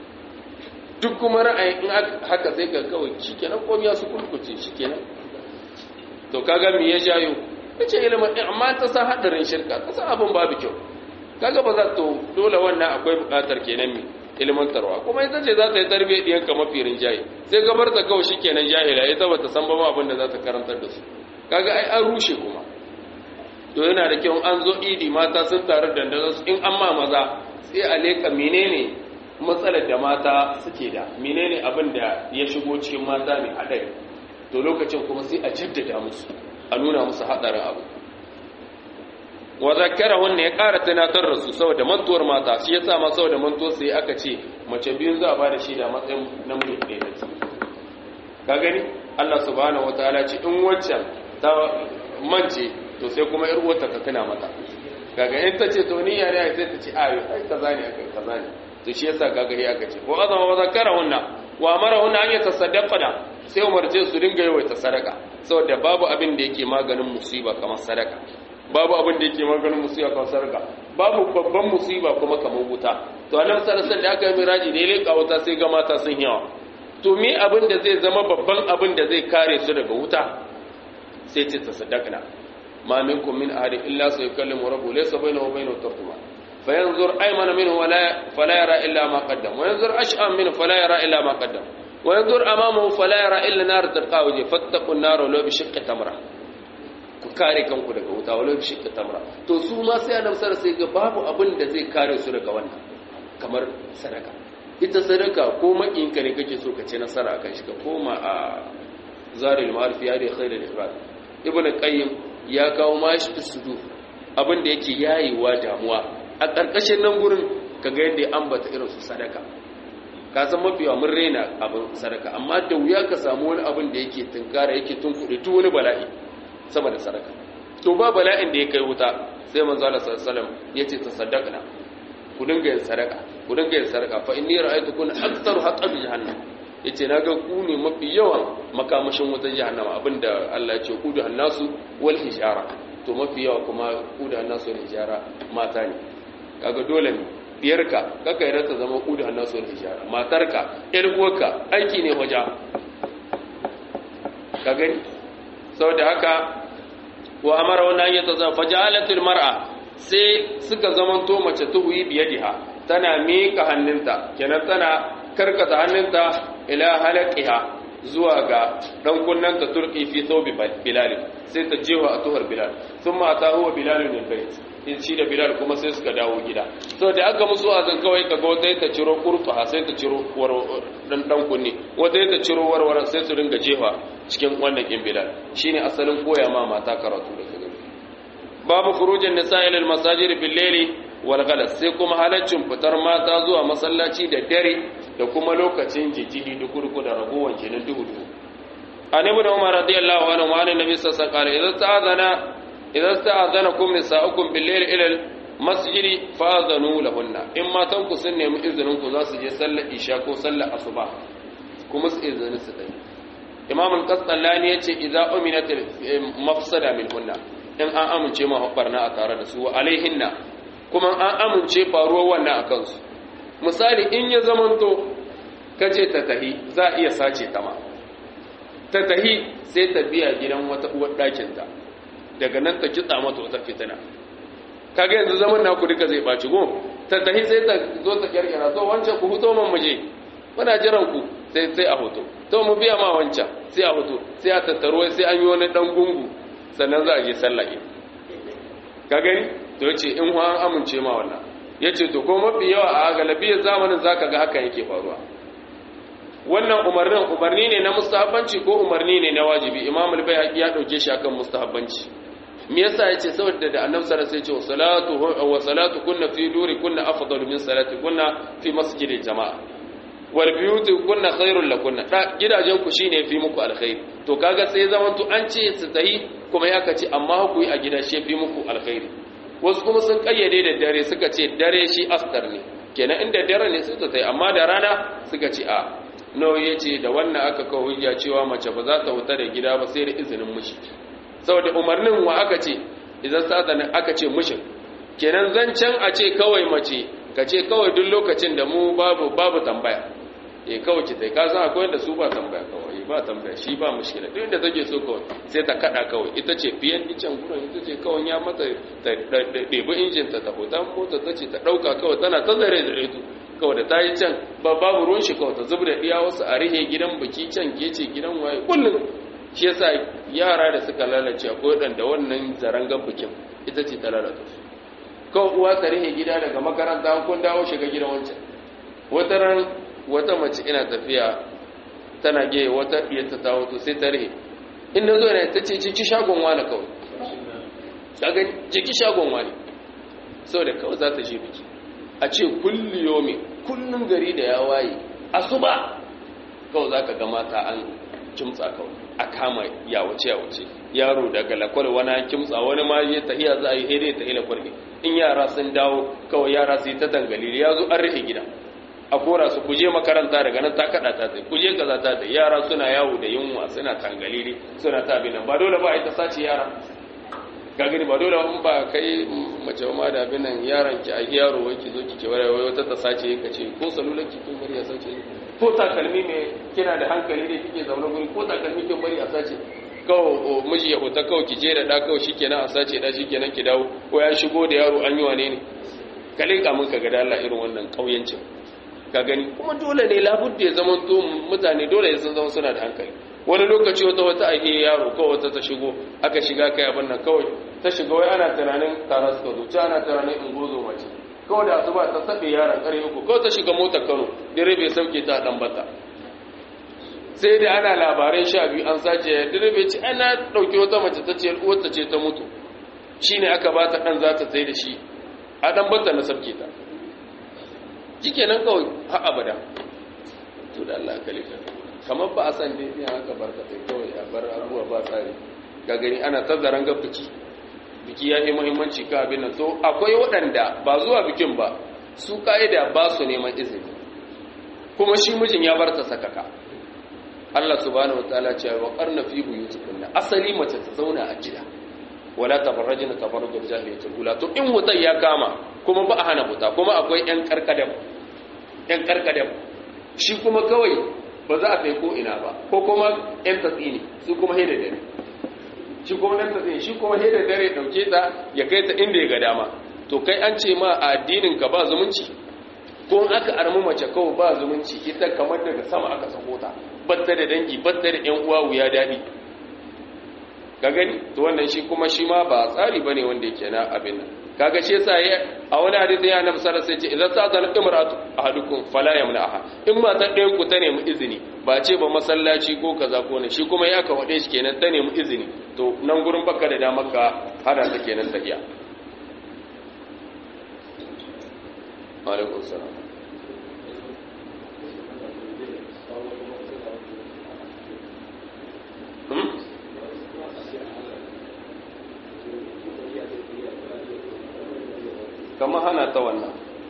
duk kuma ra'ayin in haka sai ka kawai shikenan komai ya su kulkuce shikenan to kaga me ya jayo kace ilimin amma ta san hadarin shirka ta san abin babu kyau kaga ba za to dole wannan akwai bukatar kenan mi ilmantarwa kuma ita ce za ta yi tarbiyyar ɗiyanka mafi rinjaye sai gabar ta kawai shi kenan jahila ita ba ta san ba ma abin da za ta karantar da su kaga ai an rushe kuma to yana da kyau an zo idi mata sun taru da su in an ma maza sai a leka menene matsalar da mata suke da menene abin da ya shigo cikin mata mai haɗari to lokacin kuma sai a jaddada musu a nuna musu haɗarin abu wa zakkarahunna ya ƙara tunatar da su saboda mantuwar mata shi yasa ma saboda mantuwar sai aka ce mace biyu za a bada shi da matsayin namiji ɗaya da ce ka gani Allah subhanahu wataala ce in waccan ta mance to sai kuma yar uwarta ta tuna mata kaga in ta ce to ni yare sai ta ce ayo ai kaza ne akai kaza ne to shi yasa kaga ya aka ce wa azama wa zakkarahunna wa amarahunna an yatasaddaqna sai umarce su dinga yawaita sadaka saboda babu abin da yake maganin musiba kamar sadaka babu abin da yake maganin musiba kan sarka babu babban musiba kuma kamar wuta to annabi sallallahu alaihi da aka yi miraji da ya leka wuta sai ga mata sun yawa to me abin da zai zama babban abin da zai kare su daga wuta sai ce tasaddaqna ma minkum min ahadin illa sayukallimu rabbuhu laysa bainahu wa bainahu tarjuma fayanzur aymana minhu wala fala yara illa ma qaddam wa yanzur ash'am minhu fala yara illa ma qaddam wa yanzur amamahu fala yara illa nar tarqa wajhi fattaqun nar law bi shiqqi tamra ku kare kanku daga wuta walau shi ta tamra to su ma sai annabi sallallahu sai ga babu abin da zai kare su daga wannan kamar sadaka ita sadaka ko makinka ne kake so ka ce nasara akan shi ka koma a zaril ma'arif ya da khairul ifrad ibnu qayyim ya kawo mashi sudu abin da yake yayewa damuwa a karkashin nan gurin kaga yadda ya ambata irin su sadaka ka san mafi mun rena abin sadaka amma da wuya ka samu wani abin da yake tunkara yake tunkuɗe duk wani bala'i sama da sadaka to ba bala'in da ya kai wuta sai manzo Allah sallallahu alaihi wasallam yace tasaddaqna ku dinga yin sadaka ku dinga yin sadaka fa inni ra'aytukum aktharu haqqan jahannam yace naga ku ne mafi yawan makamashin wutar jahannama abinda Allah ya ce ku da hannasu wal hijara to mafi yawa kuma ku da hannasu wal hijara mata ne kaga dole ne diyarka kaka yarda ta zama ku da hannasu wal hijara matarka ƴar uwarka aiki ne waja ka gani saboda haka wa amara wannan ya taza fajalatul mar'a sai suka zamanto mace tuhuyi biyadiha tana mika hannunta kenan tana karkata hannunta ila halaqiha zuwa ga dan kunnanta turki fi thawbi bilal sai ta jewa a tuhar bilal thumma atahu bilal min bayt in shi da bilal kuma sai suka dawo gida so da aka musu azan kawai kaga wata ta ciro kurfa sai ta ciro dan dan kunni wata ta ciro warware sai su ringa jefa cikin wannan kin bilal shine asalin koya ma mata karatu da kaga babu khurujin nisa'i lil masajid bil layli wal ghalas sai kuma halaccin fitar mata zuwa masallaci da dare da kuma lokacin jijjihi dukurku da ragowar kenan duhu duhu an ibn umar radiyallahu anhu wa annabi sallallahu alaihi wasallam idan ta'azana idan ta'azanakum nisa'ukum bil layli ila al masjidi fa'adhanu lahunna in matan ku sun nemi izinin ku za su je sallar isha ko sallar asuba kuma su izinin su dai imam al-qastallani yace idza uminat mafsada minhunna in an amince ma barna a tare da su wa alaihinna kuma an amince faruwar wannan akan su misali in ya zamanto kace ta tahi za iya sace ta ma ta tahi sai ta biya gidan wata uwar ɗakin ta daga nan ta kitsa mata wata fitina kaga yanzu zaman naku duka zai baci go ta tahi sai ta zo ta kirkira to wancan ku huto man muje muna jiran ku sai sai a hoto to mu biya ma wancan sai a hoto sai a tattaro sai an yi wani dan gungu sannan za a je sallah ka gani to yace in an amince ma wannan yace to ko mafi yawa a galabiyar zamanin zaka ga hakan yake faruwa wannan umarnin umarni ne na mustahabbanci ko umarni ne na wajibi imam al-bayhaqi ya dauke shi akan mustahabbanci me yasa yace saboda da annabi sallallahu alaihi wasallam sai ce salatu wa salatu kunna fi duri kunna afdalu min salati kunna fi masjidil jama'a wal biyuti kunna khairul lakunna da gidajen ku shine fi muku alkhairi to kaga sai zaman to an ce su tahi kuma ya kace amma ku yi a gida shi fi muku alkhairi wasu kuma sun kayyade da dare suka ce dare shi astar ne kenan inda dare ne suka tayi amma da rana suka ce a nawa ya ce da wannan aka kawo hujja cewa mace ba za ta wuta da gida ba sai da izinin mishi saboda umarnin wa aka ce idan sadanin aka ce mishin kenan zancen a ce kawai mace ka ce kawai duk lokacin da mu babu babu tambaya eh kawai ki tai ka san akwai wanda su ba tambaya kawai ba tambaya shi ba mushkila duk inda take so kawai sai ta kada kawai ita ce biyan icen gurin ita ce kawai ya mata ta ɗebi injin ta ta hoton mota ta ce ta ɗauka kawai tana ta zare da reto kawai da ta yi can ba babu ruwan shi kawai ta zub da iya wasu a rihe gidan biki can ke ce gidan waye kullum shi yasa yara da suka lalace akwai waɗanda wannan zarangan bikin ita ce ta lalata su kawai uwa ta rihe gida daga makaranta kun dawo shiga gidan wancan wata ran wata mace ina tafiya tana ge wata diyarta ta wato sai ta rihe in na zo ne ta ce ciki shagon wani kawai kaga ciki shagon wani sau da kawai za ta je biki a ce kulli yomi kullum gari da ya waye asuba kawai za ka ga mata an kimtsa kawai a kama yawace yawace yaro daga lakwal wani kimtsa wani ma ya tahiya za a yi hede ta lakwal ne in yara sun dawo kawai yara su yi ta dangalili ya zo an rufe gida a kora su kuje makaranta daga nan ta kada ta tsaye kuje kaza ta tsaye yara suna yawo da yunwa suna tangalili suna ta abin nan ba dole ba a yi ta sace yara ga gani ba dole in ba kai mace ma da abin nan yaran ki a yaro wai ki zo ki ke wai wata ta sace ka ce ko salular ki kin bari a sace ko takalmi me kina da hankali ne kike zaune guri ko takalmi kin bari a sace kawo miji ya huta kawai ki je da da kawai shikenan a sace da shikenan ki dawo ko ya shigo da yaro an yi wane ne ka leka mun ka ga da Allah irin wannan kauyancin ka gani kuma dole ne labudda ya zama to mutane dole ya san zama suna da hankali wani lokaci wata wata ake yaro kawai wata ta shigo aka shiga kai abin nan kawai ta shiga wai ana tunanin tara suka zo ana tunanin in gozo mace kawai da asuba ta sabe yaron kare uku kawai ta shiga motar Kano direbe sauke ta dan bata sai da ana labaran sha biyu an sace direbe ce ana dauke wata mace ta ce uwarta ce ta mutu shine aka ba ta dan za ta sai da shi a dan bata na sabke ta shikenan kawai har abada to da Allah kalifa kamar ba a san dai sai haka barkatai kawai a bar abuwa ba tsari ga gani ana tazaran ga biki biki ya yi muhimmanci ka abin nan to akwai waɗanda ba zuwa bikin ba su ka'ida ba su neman izini kuma shi mijin ya bar ta sakaka Allah subhanahu wataala ce wa qarna fi buyutikunna asali mace ta zauna a gida wala tabarrajna tabarrujul jahiliyatul ula to in wutai ya kama kuma ba a hana wuta kuma akwai yan karkadam yan karkadam shi kuma kawai ba za a kai ko ina ba ko kuma yan tatsini su kuma haida dare shi kuma yan tatsini shi kuma haida dare dauke ta ya kai ta inda ya ga dama to kai an ce ma a addinin ka ba zumunci ko in aka armu mace kawai ba zumunci ita kamar daga sama aka sako ta batta da dangi batta da yan uwa wuya dadi ka gani to wannan shi kuma shi ma ba tsari bane wanda yake na abin nan kaga shi yasa ya a wani hadisi ya annabi sallallahu alaihi wasallam ce idan sa'al imratu ahadukum fala yamna'aha in ma ta ɗayan ku ta nemi izini ba ce ba masallaci ko kaza ko ne shi kuma ya ka wade shi kenan ta nemi izini to nan gurin baka da damar ka hada ta kenan tahiya alaikum salam kamar hana ta wannan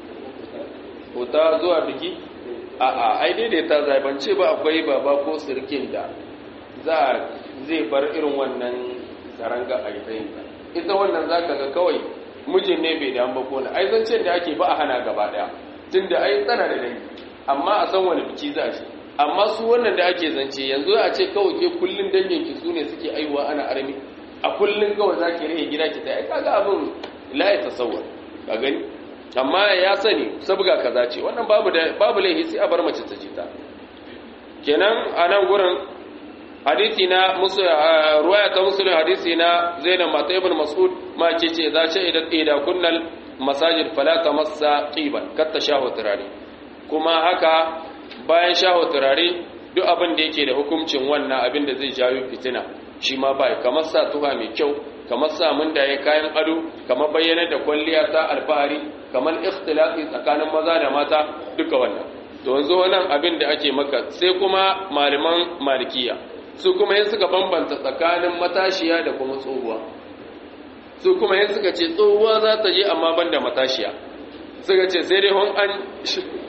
ta zuwa biki a a ai daidaita zaibance ba akwai baba ko sirkin da za zai bar irin wannan saranga a yi ita wannan za ka ga kawai mijin ne bai damu ba ko na ai zancen da ake ba a hana gaba daya tun da ai tsana da dangi amma a san wani biki za shi amma su wannan da ake zance yanzu a ce kawai ke kullun danginki su ne suke aiwa ana armi a kullun kawai za ki rage gida ki ta ai kaga abin la ya tasawwar ka gani amma ya sani sabga kaza ce wannan babu da babu laihi sai a bar mace ta jita kenan a nan gurin hadisi na musu ruwaya ta muslim hadisi na zainab mata ibn mas'ud ma ce ce za ce idan ida kunnal masajid fala tamassa qiban katta shahu turare kuma haka bayan shahu turare duk abin da yake da hukuncin wannan abin da zai jawo fitina shi ma bai kamar sa tuha mai kyau kamar samun da ya kayan ado kamar bayyana da kwalliya ta alfahari kamar ikhtilafi tsakanin maza da mata duka wannan to yanzu wannan abin da ake maka sai kuma malaman malikiya su kuma yin suka bambanta tsakanin matashiya da kuma tsohuwa su kuma yin suka ce tsohuwa za ta je amma ban da matashiya suka ce sai dai hon an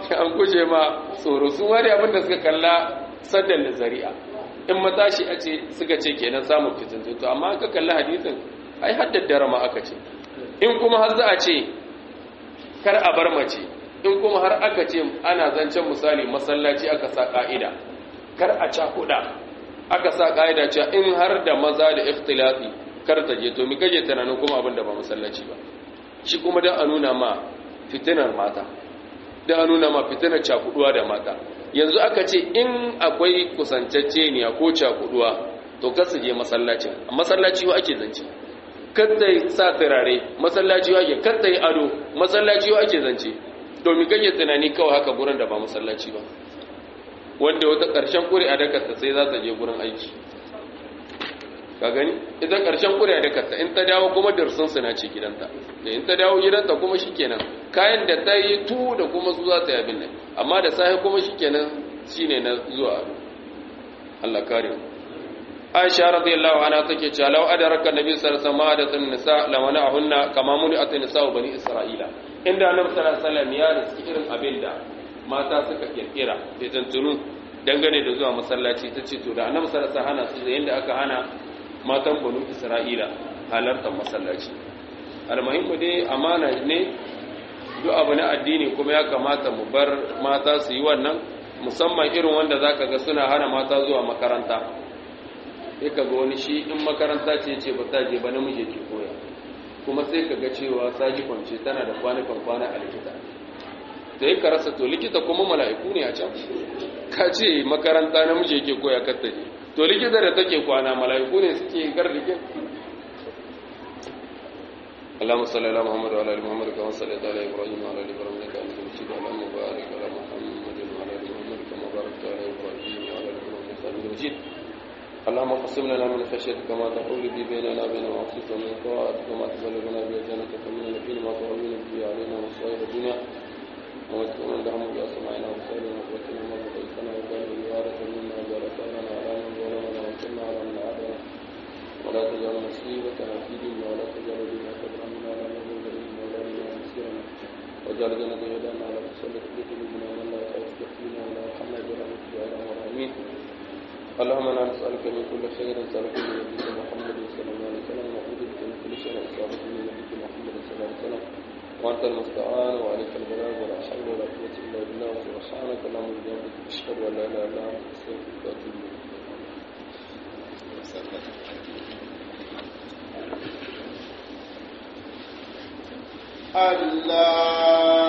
an guje ma tsoro su wani abin da suka kalla saddan da zari'a in matashi a ce suka ce kenan samun fitintu to amma ka kalli hadisin ai haddadara ma aka ce in kuma har za a ce kar a bar mace in kuma har aka ce ana zancen misali masallaci aka sa ka'ida kar a cakuɗa aka sa ka'ida cewa in har da maza da ikhtilafi kar ta je to mi kaje tunanin kuma abin da ba masallaci ba shi kuma dan a nuna ma fitinar mata dan a nuna ma fitinar cakuduwa da mata yanzu aka ce in akwai kusantacce ne ko cakuduwa to kar su je masallacin masallaci wa ake zance kadda sa turare masallaci wa ake kadda yi ado masallaci wa ake zance domin kake tunani kawai haka gurin da ba masallaci ba wanda wata ƙarshen ƙuri a dakarta sai za ta je gurin aiki ka gani ita ƙarshen ƙuri a dakarta in ta dawo kuma dirsun na ce gidanta da in ta dawo gidanta kuma shi kenan kayan da ta yi tu da kuma su za ta yi abin nan amma da sahi kuma shi kenan shi ne na zuwa Allah kare mu Aisha radiyallahu anha take cewa law adraka nabi sallallahu alaihi wasallam nisa lamana ahunna kama muni atin nisa bani isra'ila inda annabi sallallahu alaihi wasallam ya riski irin abin da mata suka kirkira da tantunu dangane da zuwa masallaci ta ce to da annabi sallallahu alaihi wasallam hana su da yanda aka hana matan banu isra'ila halartar masallaci almuhimmu dai amana ne duk abu na addini kuma ya kamata mu bar mata su yi wannan musamman irin wanda zaka ga suna hana mata zuwa makaranta sai ka ga wani shi in makaranta ce ce ba ta je ba namiji ke koya kuma sai ka ga cewa saji kwance tana da kwanukan kwana a likita da ya ka rasa to likita kuma mala'iku ne a can ka ce makaranta namiji yake koya katta ne to likita da take kwana mala'iku ne suke gardikin اللهم صل على محمد وعلى ال محمد كما صليت على ابراهيم وعلى ال ابراهيم انك حميد مجيد اللهم بارك على محمد وعلى ال محمد كما باركت على ابراهيم وعلى ال ابراهيم انك حميد مجيد اللهم اقسم لنا من خشيتك ما تحول به بيننا وبين معصيتك ومن طاعتك ما تبلغنا به جنتك ومن اليقين ما تهون به علينا مصائب الدنيا ومتعنا اللهم باسماعنا وبصارنا وقوتنا ما بقيتنا وجعل الوارث منا وجعل ثارنا على من ظلمنا وانصرنا على من عادنا ولا تجعل مصيبتنا في ديننا ولا تجعل ديننا كبرا منا ولا نذل الينا ولا لنا مسيرنا وجعل جنة هدانا على تسلط بقلوبنا ومن لا يخافك فينا ولا يرحمنا برحمتك يا ارحم الراحمين اللهم انا نسالك من كل خير سالك من نبيك محمد صلى الله عليه وسلم ونعوذ بك من كل شر اسالك من نبيك محمد صلى الله عليه وسلم وانت المستعان وعليك البلاغ ولا حول ولا قوه الا بالله سبحانك اللهم وبحمدك اشهد ان لا اله الا انت استغفرك واتوب اليك الله